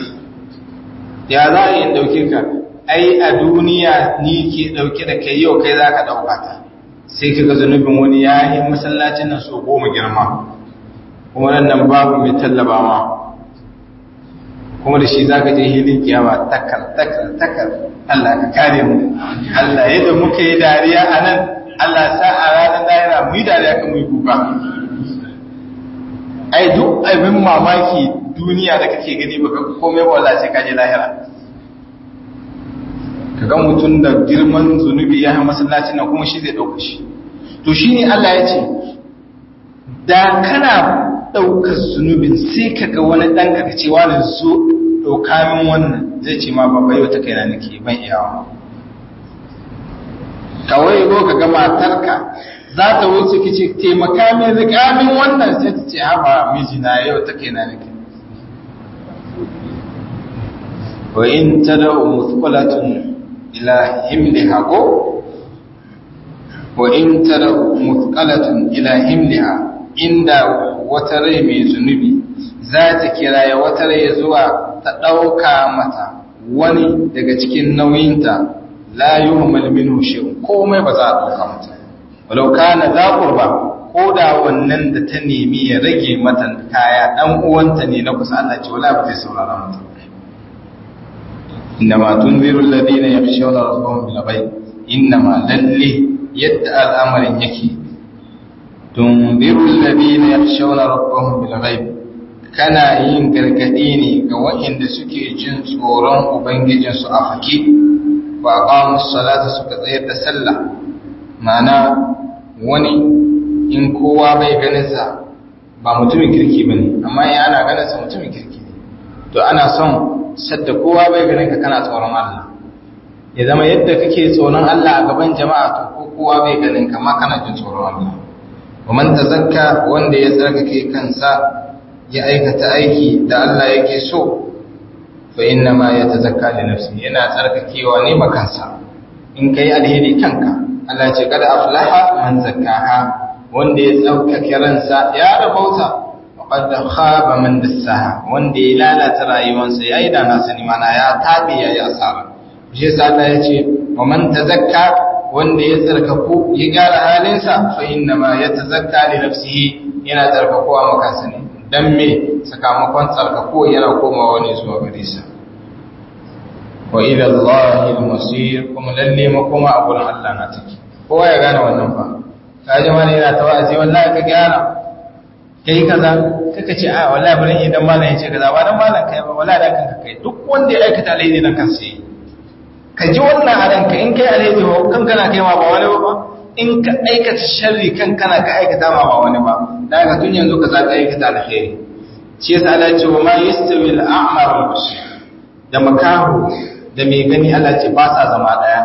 ya za a yi dauke ka ai a duniya ni ke dauke da kai yau kai zaka dauka ta sai kaga zunubin wani ya yi masallacin nan so goma girma kuma nan babu mai tallabawa kuma da shi za ka je hilin kiyama takar takar takar Allah ka kare mu Allah yadda muka yi dariya a nan Allah sa a ranar dariya mu yi dariya kan mu yi kuka ai duk abin mamaki duniya da kake gani baka komai ba wallahi sai ka je lahira ka ga mutum da girman zunubi ya yi masallacin nan kuma shi zai ɗauka shi to shi ne Allah ya ce da kana ɗaukar zunubin sai ka ga wani ɗan ka ce wani zo ɗauka min wannan zai ce ma babba yau ta kaina nake ban iyawa kawai ko ka ga matarka za ta wuce ki ce taimaka min riƙa min wannan sai ta ce haba mijina yau ta kaina nake wa in tad'u muthqalatun ila himliha ko wa in tad'u muthqalatun ila himliha inda wata rai mai zunubi za ta kira ya wata rai zuwa ta ɗauka mata wani daga cikin nauyinta la yuhmal minhu shay'un komai ba za a ɗauka mata walau kana za qurba ko da wannan da ta nemi ya rage mata kaya dan uwanta ne na kusa Allah ce wala ba zai saurara mata innama tunziru alladhina yakhshawna rabbahum bil ghaib innama lalli yadda al'amarin yake tunziru alladhina yakhshawna rabbahum bil ghaib kana yin gargadi ne ga waɗanda suke jin tsoron ubangijinsu a fake wa aqamus salata suka tsayar da sallah ma'ana wani in kowa bai ganin sa ba mutumin kirki bane amma in ana ganin sa mutumin kirki ne to ana son sadda kowa bai ganin ka kana tsoron Allah ya zama yadda kake tsoron Allah a gaban jama'a to ko kowa bai ganin ka ma kana jin tsoron Allah wa man tazakka wanda ya tsarkake kansa ya aikata aiki da Allah yake so fa inna ma yatazakka li nafsi yana tsarkakewa ne makansa in kai alheri kanka Allah ce kada aflaha man zakkaha wanda ya tsarkake ransa ya rabauta qad khaba man dassaha wanda ya lalata rayuwarsa yayi da na sani mana ya tabe yayi asara shi yasa Allah ya ce wa man tazakka wanda ya tsarkaku ya gyara halinsa fa inna ma yatazakka li nafsihi yana tsarkakuwa makansa ne dan me sakamakon tsarkakuwa yana komawa ne zuwa gare sa wa ila Allahi al-masir kuma lalle makoma a gurin Allah na take kowa ya gane wannan fa kaji mana yana tawazi wallahi ka gyara kai kaza kaka ce a wallahi bari idan malam ya ce kaza ba dan malam kai ba wallahi dan kanka kai duk wanda ya aikata alheri dan kansa yi ka ji wannan a ranka in kai alheri ba kan kana kai ma ba wani ba in ka aikata sharri kan kana ka aikata ma ba wani ba dan ka tun yanzu ka za ka aikata alheri shi yasa Allah ya ce wa ma yastawi al-a'ma wal basir da makahu da mai gani Allah ce ba sa zama daya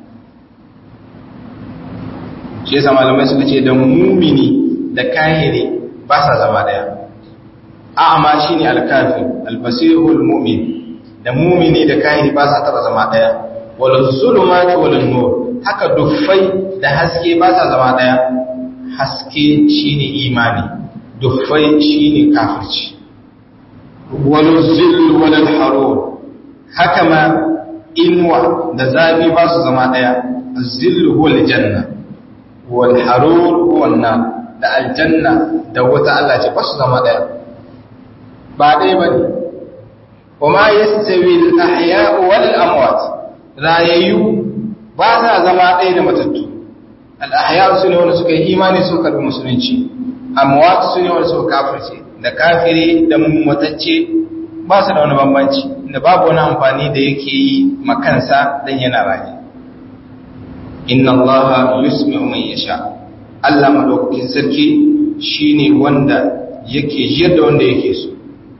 shi yasa malamai suka ce da mumini da kahiri ba sa zama daya a'ama shine al-kafir al-basirul mu'min da mumini da kahiri ba sa taba zama daya wal zulumati wal nur haka duffai da haske ba sa zama daya haske shine imani duffai shine kafirci wal zill wal harur haka ma inwa da zafi ba su zama daya az-zill huwa al-janna wal harur huwa an-nar da aljanna da wata Allah ce ba su zama daya ba ɗaya ba ne kuma ya stawi al'ahya wal amwat rayayyu ba sa zama ɗaya da matattu al'ahya su ne wanda suka yi imani su karɓi musulunci amwat su ne wanda suka kafirce da kafiri da matacce ba su da wani bambanci da babu wani amfani da yake yi makansa dan yana raye inna allaha yusmi'u man yasha Allah madaukakin sarki shine wanda yake jiyar da wanda yake so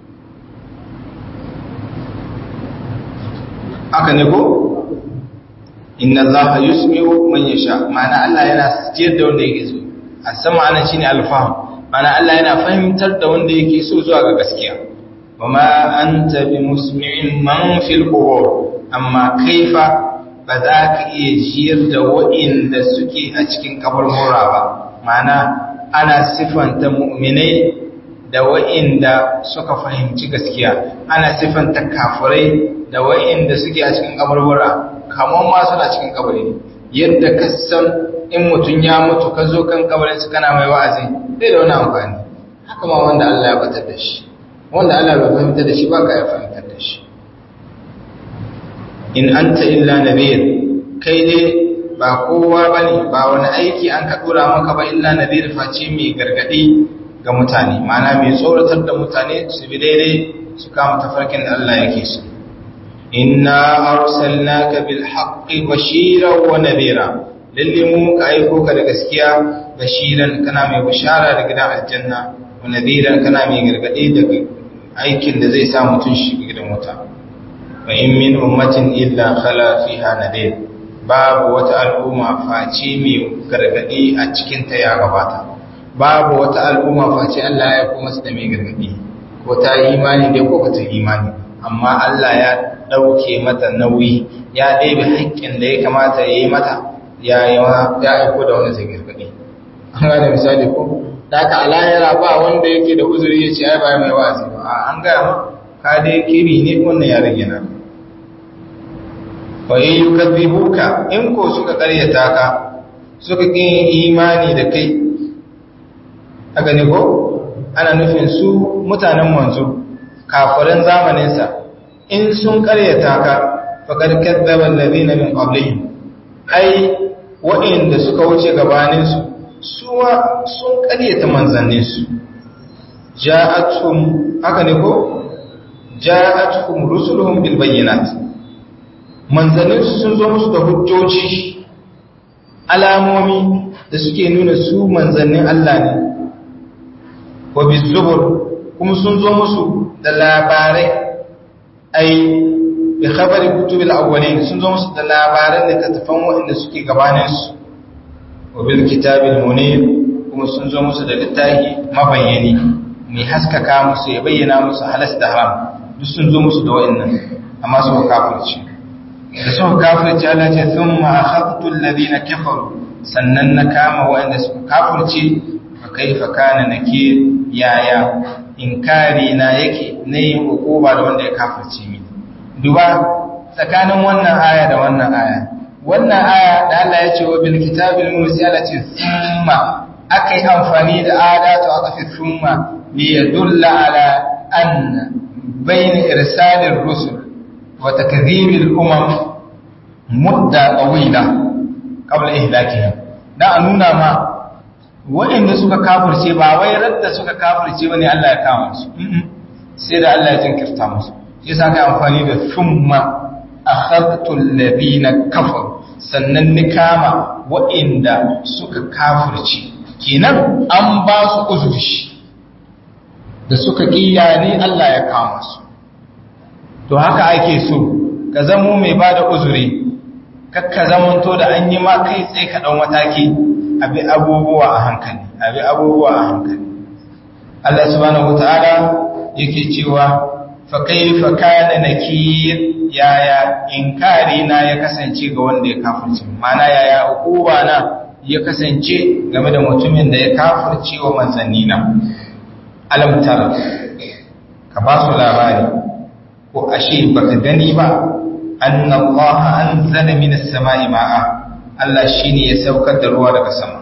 haka ne ko inna allaha yusmi'u man yasha ma'ana Allah yana jiyar da wanda yake so a sama ana shine alfaham ma'ana Allah yana fahimtar da wanda yake so zuwa ga gaskiya wama anta bi musmi'in man fil qubur amma kaifa ba za ka iya jiyar da wa'inda suke a cikin kaburbura ba ma'ana ana sifanta mu'minai da wa'inda suka fahimci gaskiya ana sifanta kafirai da wa'inda suke a cikin kaburbura kamar ma suna cikin kabari yadda ka san in mutum ya mutu ka zo kan kabarin su kana mai wa'azi zai da wani amfani haka ma wanda Allah ya batar da shi wanda Allah bai fahimtar da shi ba ka ya fahimtar da shi in anta illa nabiyir kai dai ba kowa bane ba wani aiki an ka dora maka ba illa nabiyir face mai gargadi ga mutane ma'ana mai tsoratar da mutane su bi daidai su kama tafarkin da Allah yake so inna arsalnaka bil haqqi bashiran wa nadira lalle mu ka aiko ka da gaskiya bashiran kana mai bishara da gidan aljanna wa nadiran kana mai gargadi da aikin da zai sa mutun shi gidan wuta wa in min ummatin illa khala fiha nadir babu wata al'umma face mai gargadi a cikin ta ya gabata babu wata al'umma face Allah ya kuma su da mai gargadi ko ta yi imani dai ko ba ta yi imani amma Allah ya ɗauke mata nauyi ya ɗebe haƙƙin da ya kamata ya yi mata ya aiko da wani zai gargaɗi an gane misali ko da aka alayara ba wanda yake da uzuri ya ce ai ba mai wa'azi ba a an gaya ma ka dai kiri ne wannan ya rage na wa in yukadhibuka in ko suka ƙaryata ka suka kin imani da kai aka ne ko ana nufin su mutanen manzo kafirin zamaninsa in sun karyata ka faƙar kaddaban lalina min ƙablihim ai waɗanda suka wuce gabaninsu suwa sun karyata manzanninsu ja'atuhum haka ne ko ja'atuhum rusuluhum bil bayyinat manzanninsu sun zo musu da hujjoji alamomi da suke nuna su manzannin Allah ne wa bizubur kuma sun zo musu da labarai ai bi khabari kutubil awwalin sun zo musu da labaran da tattafan waɗanda suke gabanin su wa bil kitabil munir kuma sun zo musu da littafi mabayyani mai haskaka musu ya bayyana musu halas da haram duk sun zo musu da waɗannan amma su kafirci da suka kafirci Allah ce thumma akhadtu alladhina kafaru sannan na kama waɗanda suka kafirci fa kaifa kana nakir yaya inkari na yake na yin hukuma da wanda ya kafirce mi duba tsakanin wannan aya da wannan aya wannan aya da Allah ya ce wa bil kitabil musi Allah ce thumma akai amfani da adatu aka fi thumma li yadulla ala anna bain irsalir rusul wa takdhibil umam mudda tawila qabla ihlakihim da a nuna ma waɗanda suka kafirce ba wai radda suka kafirce bane Allah ya kama su sai da Allah ya jinkirta musu shi yasa kai amfani da thumma akhadtu alladhina kafaru sannan ni kama waɗanda suka kafirce kenan an ba su uzuri da suka kiya ne Allah ya kama su to haka ake so ka zamo mai bada uzuri kakka zamanto da an yi ma kai tsaye ka ɗan mataki abi abubuwa a hankali abi abubuwa a hankali Allah subhanahu wataala yake cewa fa kayfa kana nakir yaya inkari na ya kasance ga wanda ya kafirce mana yaya ukuba na ya kasance game da mutumin da ya kafirce wa manzanni na alam tara ka ba su labari ko ashe baka gani ba anna Allah anzala minas sama'i ma'a Allah shine ya saukar da ruwa daga sama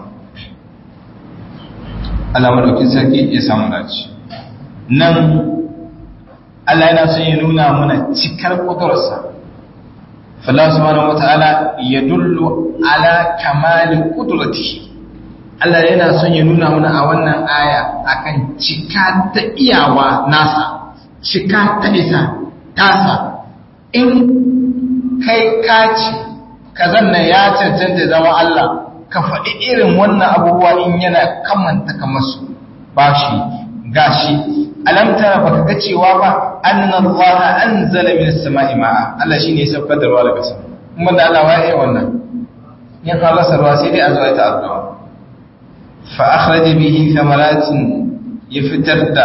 Allah madaukin sarki ya samu dace nan Allah yana son ya nuna mana cikar kudurarsa Allah subhanahu wata'ala ya dullu ala kamali kudratihi Allah yana son ya nuna mana a wannan aya akan cika ta iyawa nasa cika ta isa tasa in kai kaci kazan nan ya cancanta zama Allah ka faɗi irin wannan abubuwa in yana kamanta kamar su ba shi gashi alamtara baka ga cewa ba annan Allah anzala min as-sama'i ma'a Allah shine ya saukar da ruwa daga sama kuma da Allah waye wannan ya fara sarwa sai dai a zo ta addu'a fa akhraja bihi thamaratin ya fitar da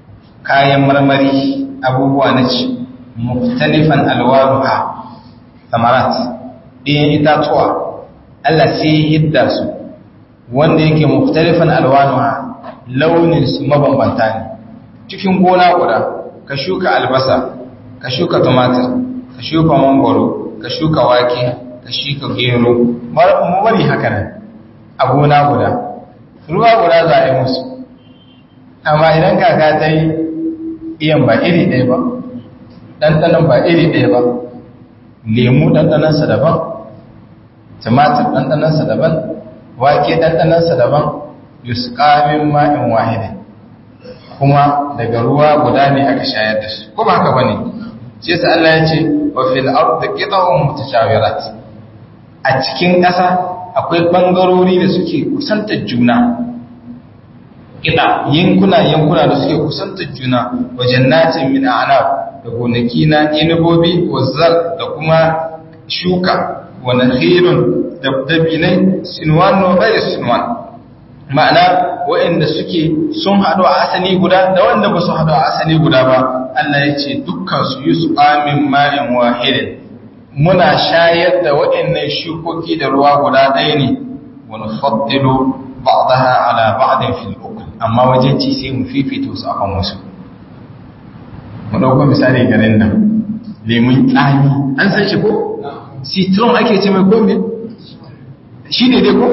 kayan marmari abubuwa na ci muftalifan alwanuha samarat ɗayan itatuwa Allah sai ya hidda su wanda yake muftarifan alwanuha launin su mabambanta ne cikin gona guda ka shuka albasa ka shuka tumatir ka shuka mangoro ka shuka wake ka shuka gero mu bari haka nan a gona guda ruwa guda za a yi musu amma idan kaka ta yi iyan ba iri ɗaya ba ɗanɗanon ba iri ɗaya ba lemu ɗanɗanonsa daban tumatir ɗanɗanonsa daban wake ɗanɗanonsa daban yuskamin ma'in wahidin kuma daga ruwa guda ne aka shayar da su ko ba haka bane shi yasa Allah ya ce wa fil ardi qita'un mutashawirat a cikin ƙasa akwai bangarori da suke kusantar juna ina yankuna yankuna da suke kusantar juna wa jannatin min a'nab da gonaki na inabobi wa zar da kuma shuka wa nakhilun da dabinai sinwan wa ghayr sinwan ma'ana waɗanda suke sun haɗu a asali guda da wanda ba su haɗu a asali guda ba Allah ya ce dukkan su yi su amin ma'in wahidin muna shayar da waɗannan shukoki da ruwa guda ɗaya ne wani faddilu ba'daha ala ba'din fil ukul amma wajen ci sai mu fifita su akan wasu mu dauko misali garin nan lemun tsami an san shi ko citron ake ce mai ko me shi ne dai ko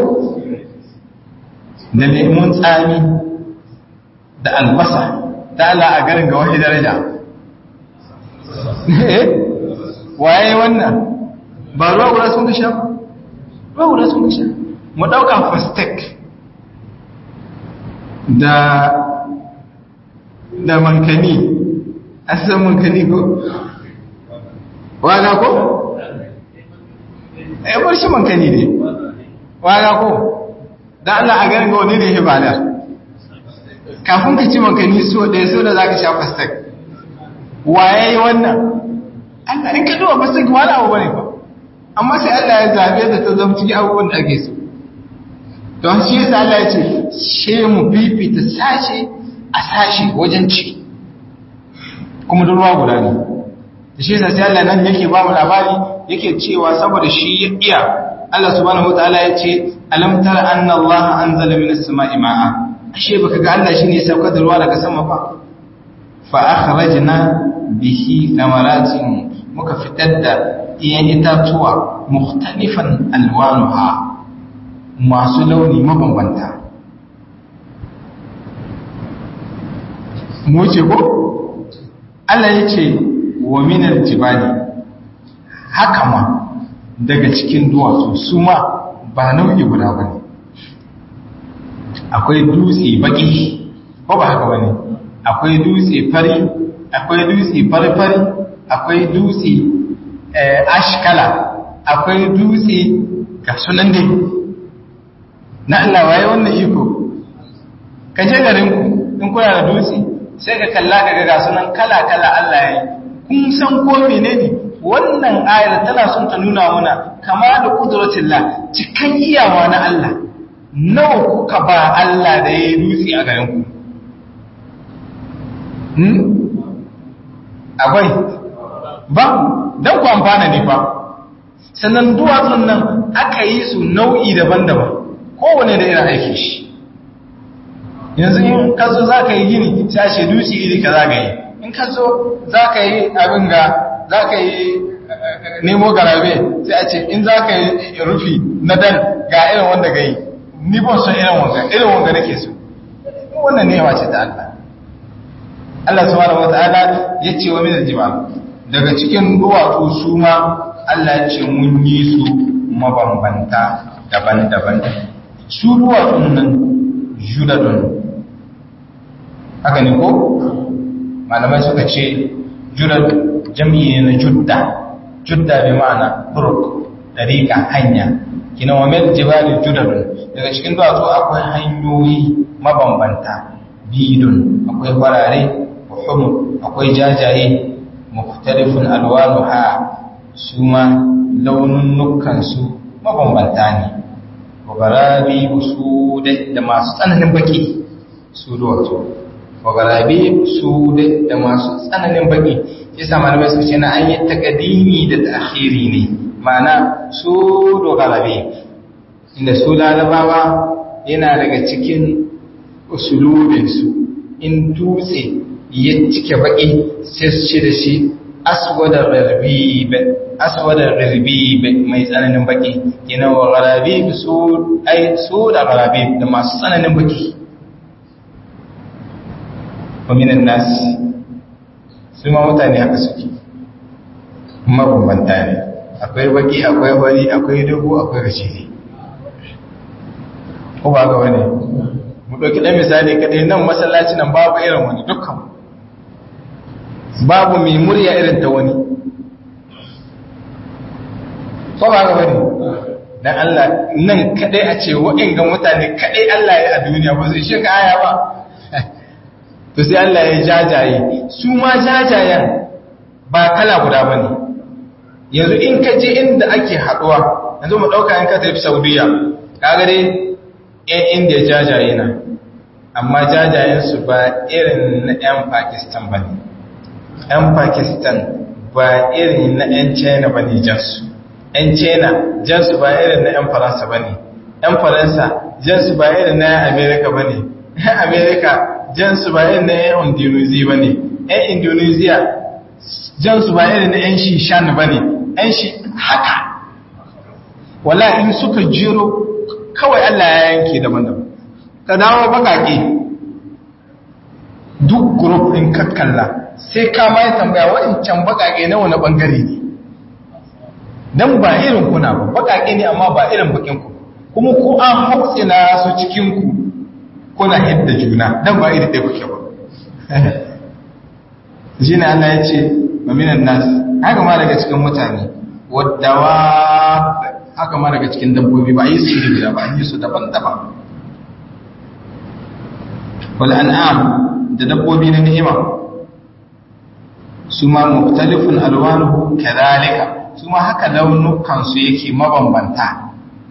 da lemun tsami da albasa ta ala a garin ga wani daraja waye wannan ba ruwa guda sun gasha ba ruwa guda sun gasha mu ɗauka fastek da da mankani asan mankani ko waga ko? ya bar shi mankani ne waga ko? da Allah a garin wani ne hibalar kafin ka ci makani so ɗaya so da za ka sha fastak waye yi wannan Allah in ka duba fastak wani abu bane ba amma sai Allah ya zabe da ta zama cikin abubuwan da ake so don shi yasa Allah ya ce she mu fifita sashe a sashe wajen ci kuma da ruwa guda ne da shi yasa sai Allah nan yake ba mu labari yake cewa saboda shi ya iya Allah subhanahu wataala ya ce alam tara anna Allah anzala minas sama'i ma'a ashe baka ga Allah shine ya saukar da ruwa daga sama ba fa akhrajna bihi thamaratin muka fitar da iyan itatuwa mukhtalifan alwanuha masu launi mabambanta mu ce ko Allah ya ce wa minal jibali haka ma daga cikin duwatsu su ma ba nau'i guda ba ne akwai dutse baki ko ba haka ba ne akwai dutse fari akwai dutse fari-fari akwai dutse ashkala akwai dutse ga sunan dai na Allah waye wannan iko ka je garinku in kuna da dutse sai ka kalla ka ga sunan kala-kala Allah ya yi kun san ko menene wannan ayar tana son ta nuna mana kama da kudratillah cikan iyawa na Allah nawa kuka ba Allah da ya yi dutse a garin ku hmm? akwai ba don ku amfana ne fa sannan duwatsun nan aka yi su nau'i daban-daban kowane da irin aiki shi yanzu in ka zo za ka yi gini sashe dutse iri ka za ka yi in ka zo za ka yi abin ga za ka yi nemo garabe sai a ce in za ka yi rufi na dan ga irin wanda ga yi ni ban son irin wanga irin wanga nake so wannan ne ce ta Allah Allah subhanahu wataala ya ce wa min aljibal daga cikin duwatsu su ma Allah ya ce mun yi su mabambanta daban-daban su duwatsun nan judadun haka ne ko malamai suka ce judad jam'i ne na judda judda bi ma'ana turuk dariqa hanya kina wa mil jibali judadun daga cikin duwatsu akwai hanyoyi mabambanta bidun akwai farare hum akwai jajaye mukhtalifun alwanuha suma launin nukan su mabambanta ne wagarabi su da masu tsananin baki su duwatsu wagarabi su da masu tsananin baki ya sa malamai suka ce na an yi takadimi da ta'khiri ne ma'ana su dogarabe inda su larabawa yana daga cikin usulubinsu in dutse ya cike baki sai su ce da shi aswadar rarrabe mai tsananin baki yana wa rarrabe su ai su da rarrabe da masu tsananin baki waminan nasi su ma mutane haka suke mabambanta ne akwai baki akwai wani akwai dubu akwai rashidi ko ba ga wani mu ɗauki ɗan misali kaɗai nan masallaci nan babu irin wani dukkan babu mai murya irin ta wani ko ba ga wani dan Allah nan kaɗai a ce wa'in ga mutane kaɗai Allah ya a duniya ba zai sheka aya ba to sai Allah ya jajaye su ma jajayen ba kala guda ba ne yanzu in ka je inda ake haɗuwa yanzu mu ɗauka in ka tafi saudiya kaga dai ‘yan inda jajaye na amma jajayensu ba irin na ‘yan pakistan ba ne ‘yan pakistan ba irin na ‘yan china ba ne jansu ‘yan china jansu ba irin na ‘yan faransa ba ne ‘yan faransa jansu ba irin na ‘yan amerika ba ne ‘yan amerika jansu ba irin na ‘yan indonesia ba ne ‘yan indonesia jansu ba irin na ‘yan shishan ba ne ‘yan shi haka wala in suka jiro kawai Allah ya yanke daban-daban ka dawo bakake duk group din kakkalla sai ka mai tambaya waɗancan bakake na wani bangare ne dan ba irin kuna ba bakake ne amma ba irin bakin ku kuma ku an hautsina su cikin ku kuna hidda juna dan ba irin ɗaya kuke ba shi ne Allah ya ce maminan nas haka ma daga cikin mutane waddawa haka ma daga cikin dabbobi ba a yi su iri guda ba a yi su daban-daban wal an'am da dabbobi na ni'ima su ma muktalifun alwanuhu kadhalika su ma haka launukan su yake mabambanta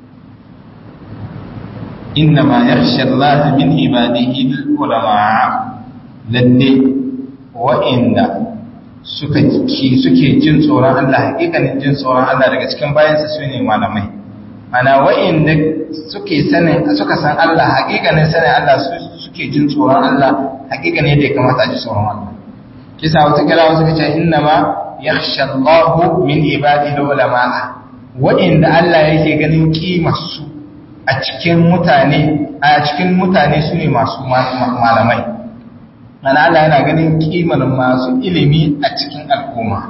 inna ma yakhsha Allah min ibadihi ulama lalle wa'inda suka suke jin tsoron Allah hakikanin jin tsoron Allah daga cikin bayansa su ne malamai ana wa'inda suke sanin suka san Allah hakikanin sanin Allah suke jin tsoron Allah hakikanin yadda ya kamata a ji tsoron Allah kisa wata kira wasu kace inna ma yakhsha Allah min ibadihi ulama wa'inda Allah yake ganin kimar su a cikin mutane a cikin mutane su ne masu malamai mana Allah yana ganin kimar masu ilimi a cikin al'umma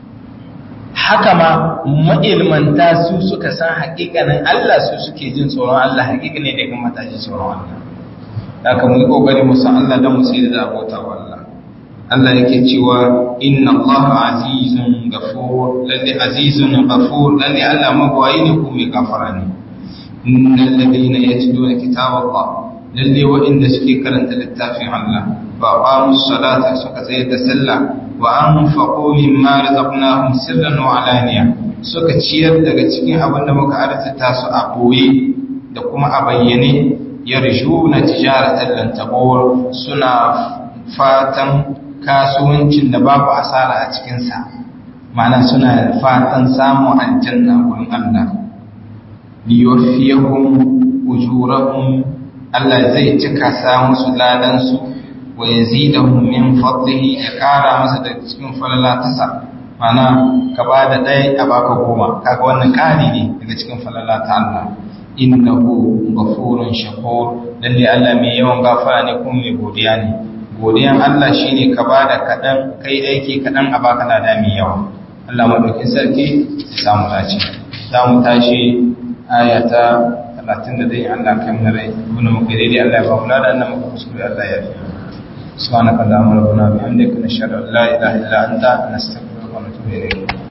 haka ma ma'ilmanta su suka san haƙiƙanin Allah su suke jin tsoron Allah haƙiƙanin da kuma mata ji tsoron Allah haka mu yi ƙoƙari mu san Allah don mu sai da abota wa Allah Allah yake cewa inna Allah azizun ghafur lalle azizun ghafur lalle Allah magwayi ne ko mai gafara ne innal ladina yatluna kitaballah lalle waɗanda suke karanta littafin Allah ba qamu salata suka tsaye da sallah wa anfaqu mimma razaqnahum sirran wa alaniya suka ciyar daga cikin abin da muka arzuta su a boye da kuma a bayyane yarjuna tijaratan lan tabur suna fatan kasuwancin da babu asara a cikin sa ma'ana suna fatan samun aljanna gurin Allah liyuwaffiyahum ujurahum Allah zai cika sa musu ladansu wa yazidahum min fadlihi ya kara masa da cikin falala tasa mana ka ba da ɗaya a baka goma kaga wannan ƙari ne daga cikin falala ta Allah innahu ghafurun shakur lalle Allah mai yawan gafara ne kuma mai godiya ne godiyan Allah shine ka ba da kaɗan kai aiki kaɗan a baka lada mai yawa Allah madaukin sarki ya samu dace za mu tashi ayata talatin da dai Allah kai mana rai wani muka daidai Allah ya ba mu lada annan muka kuskure Allah ya yi subhanaka allahumma rabbana bihamdika nashhadu an la ilaha illa anta nastaghfiruka wa natubu ilayk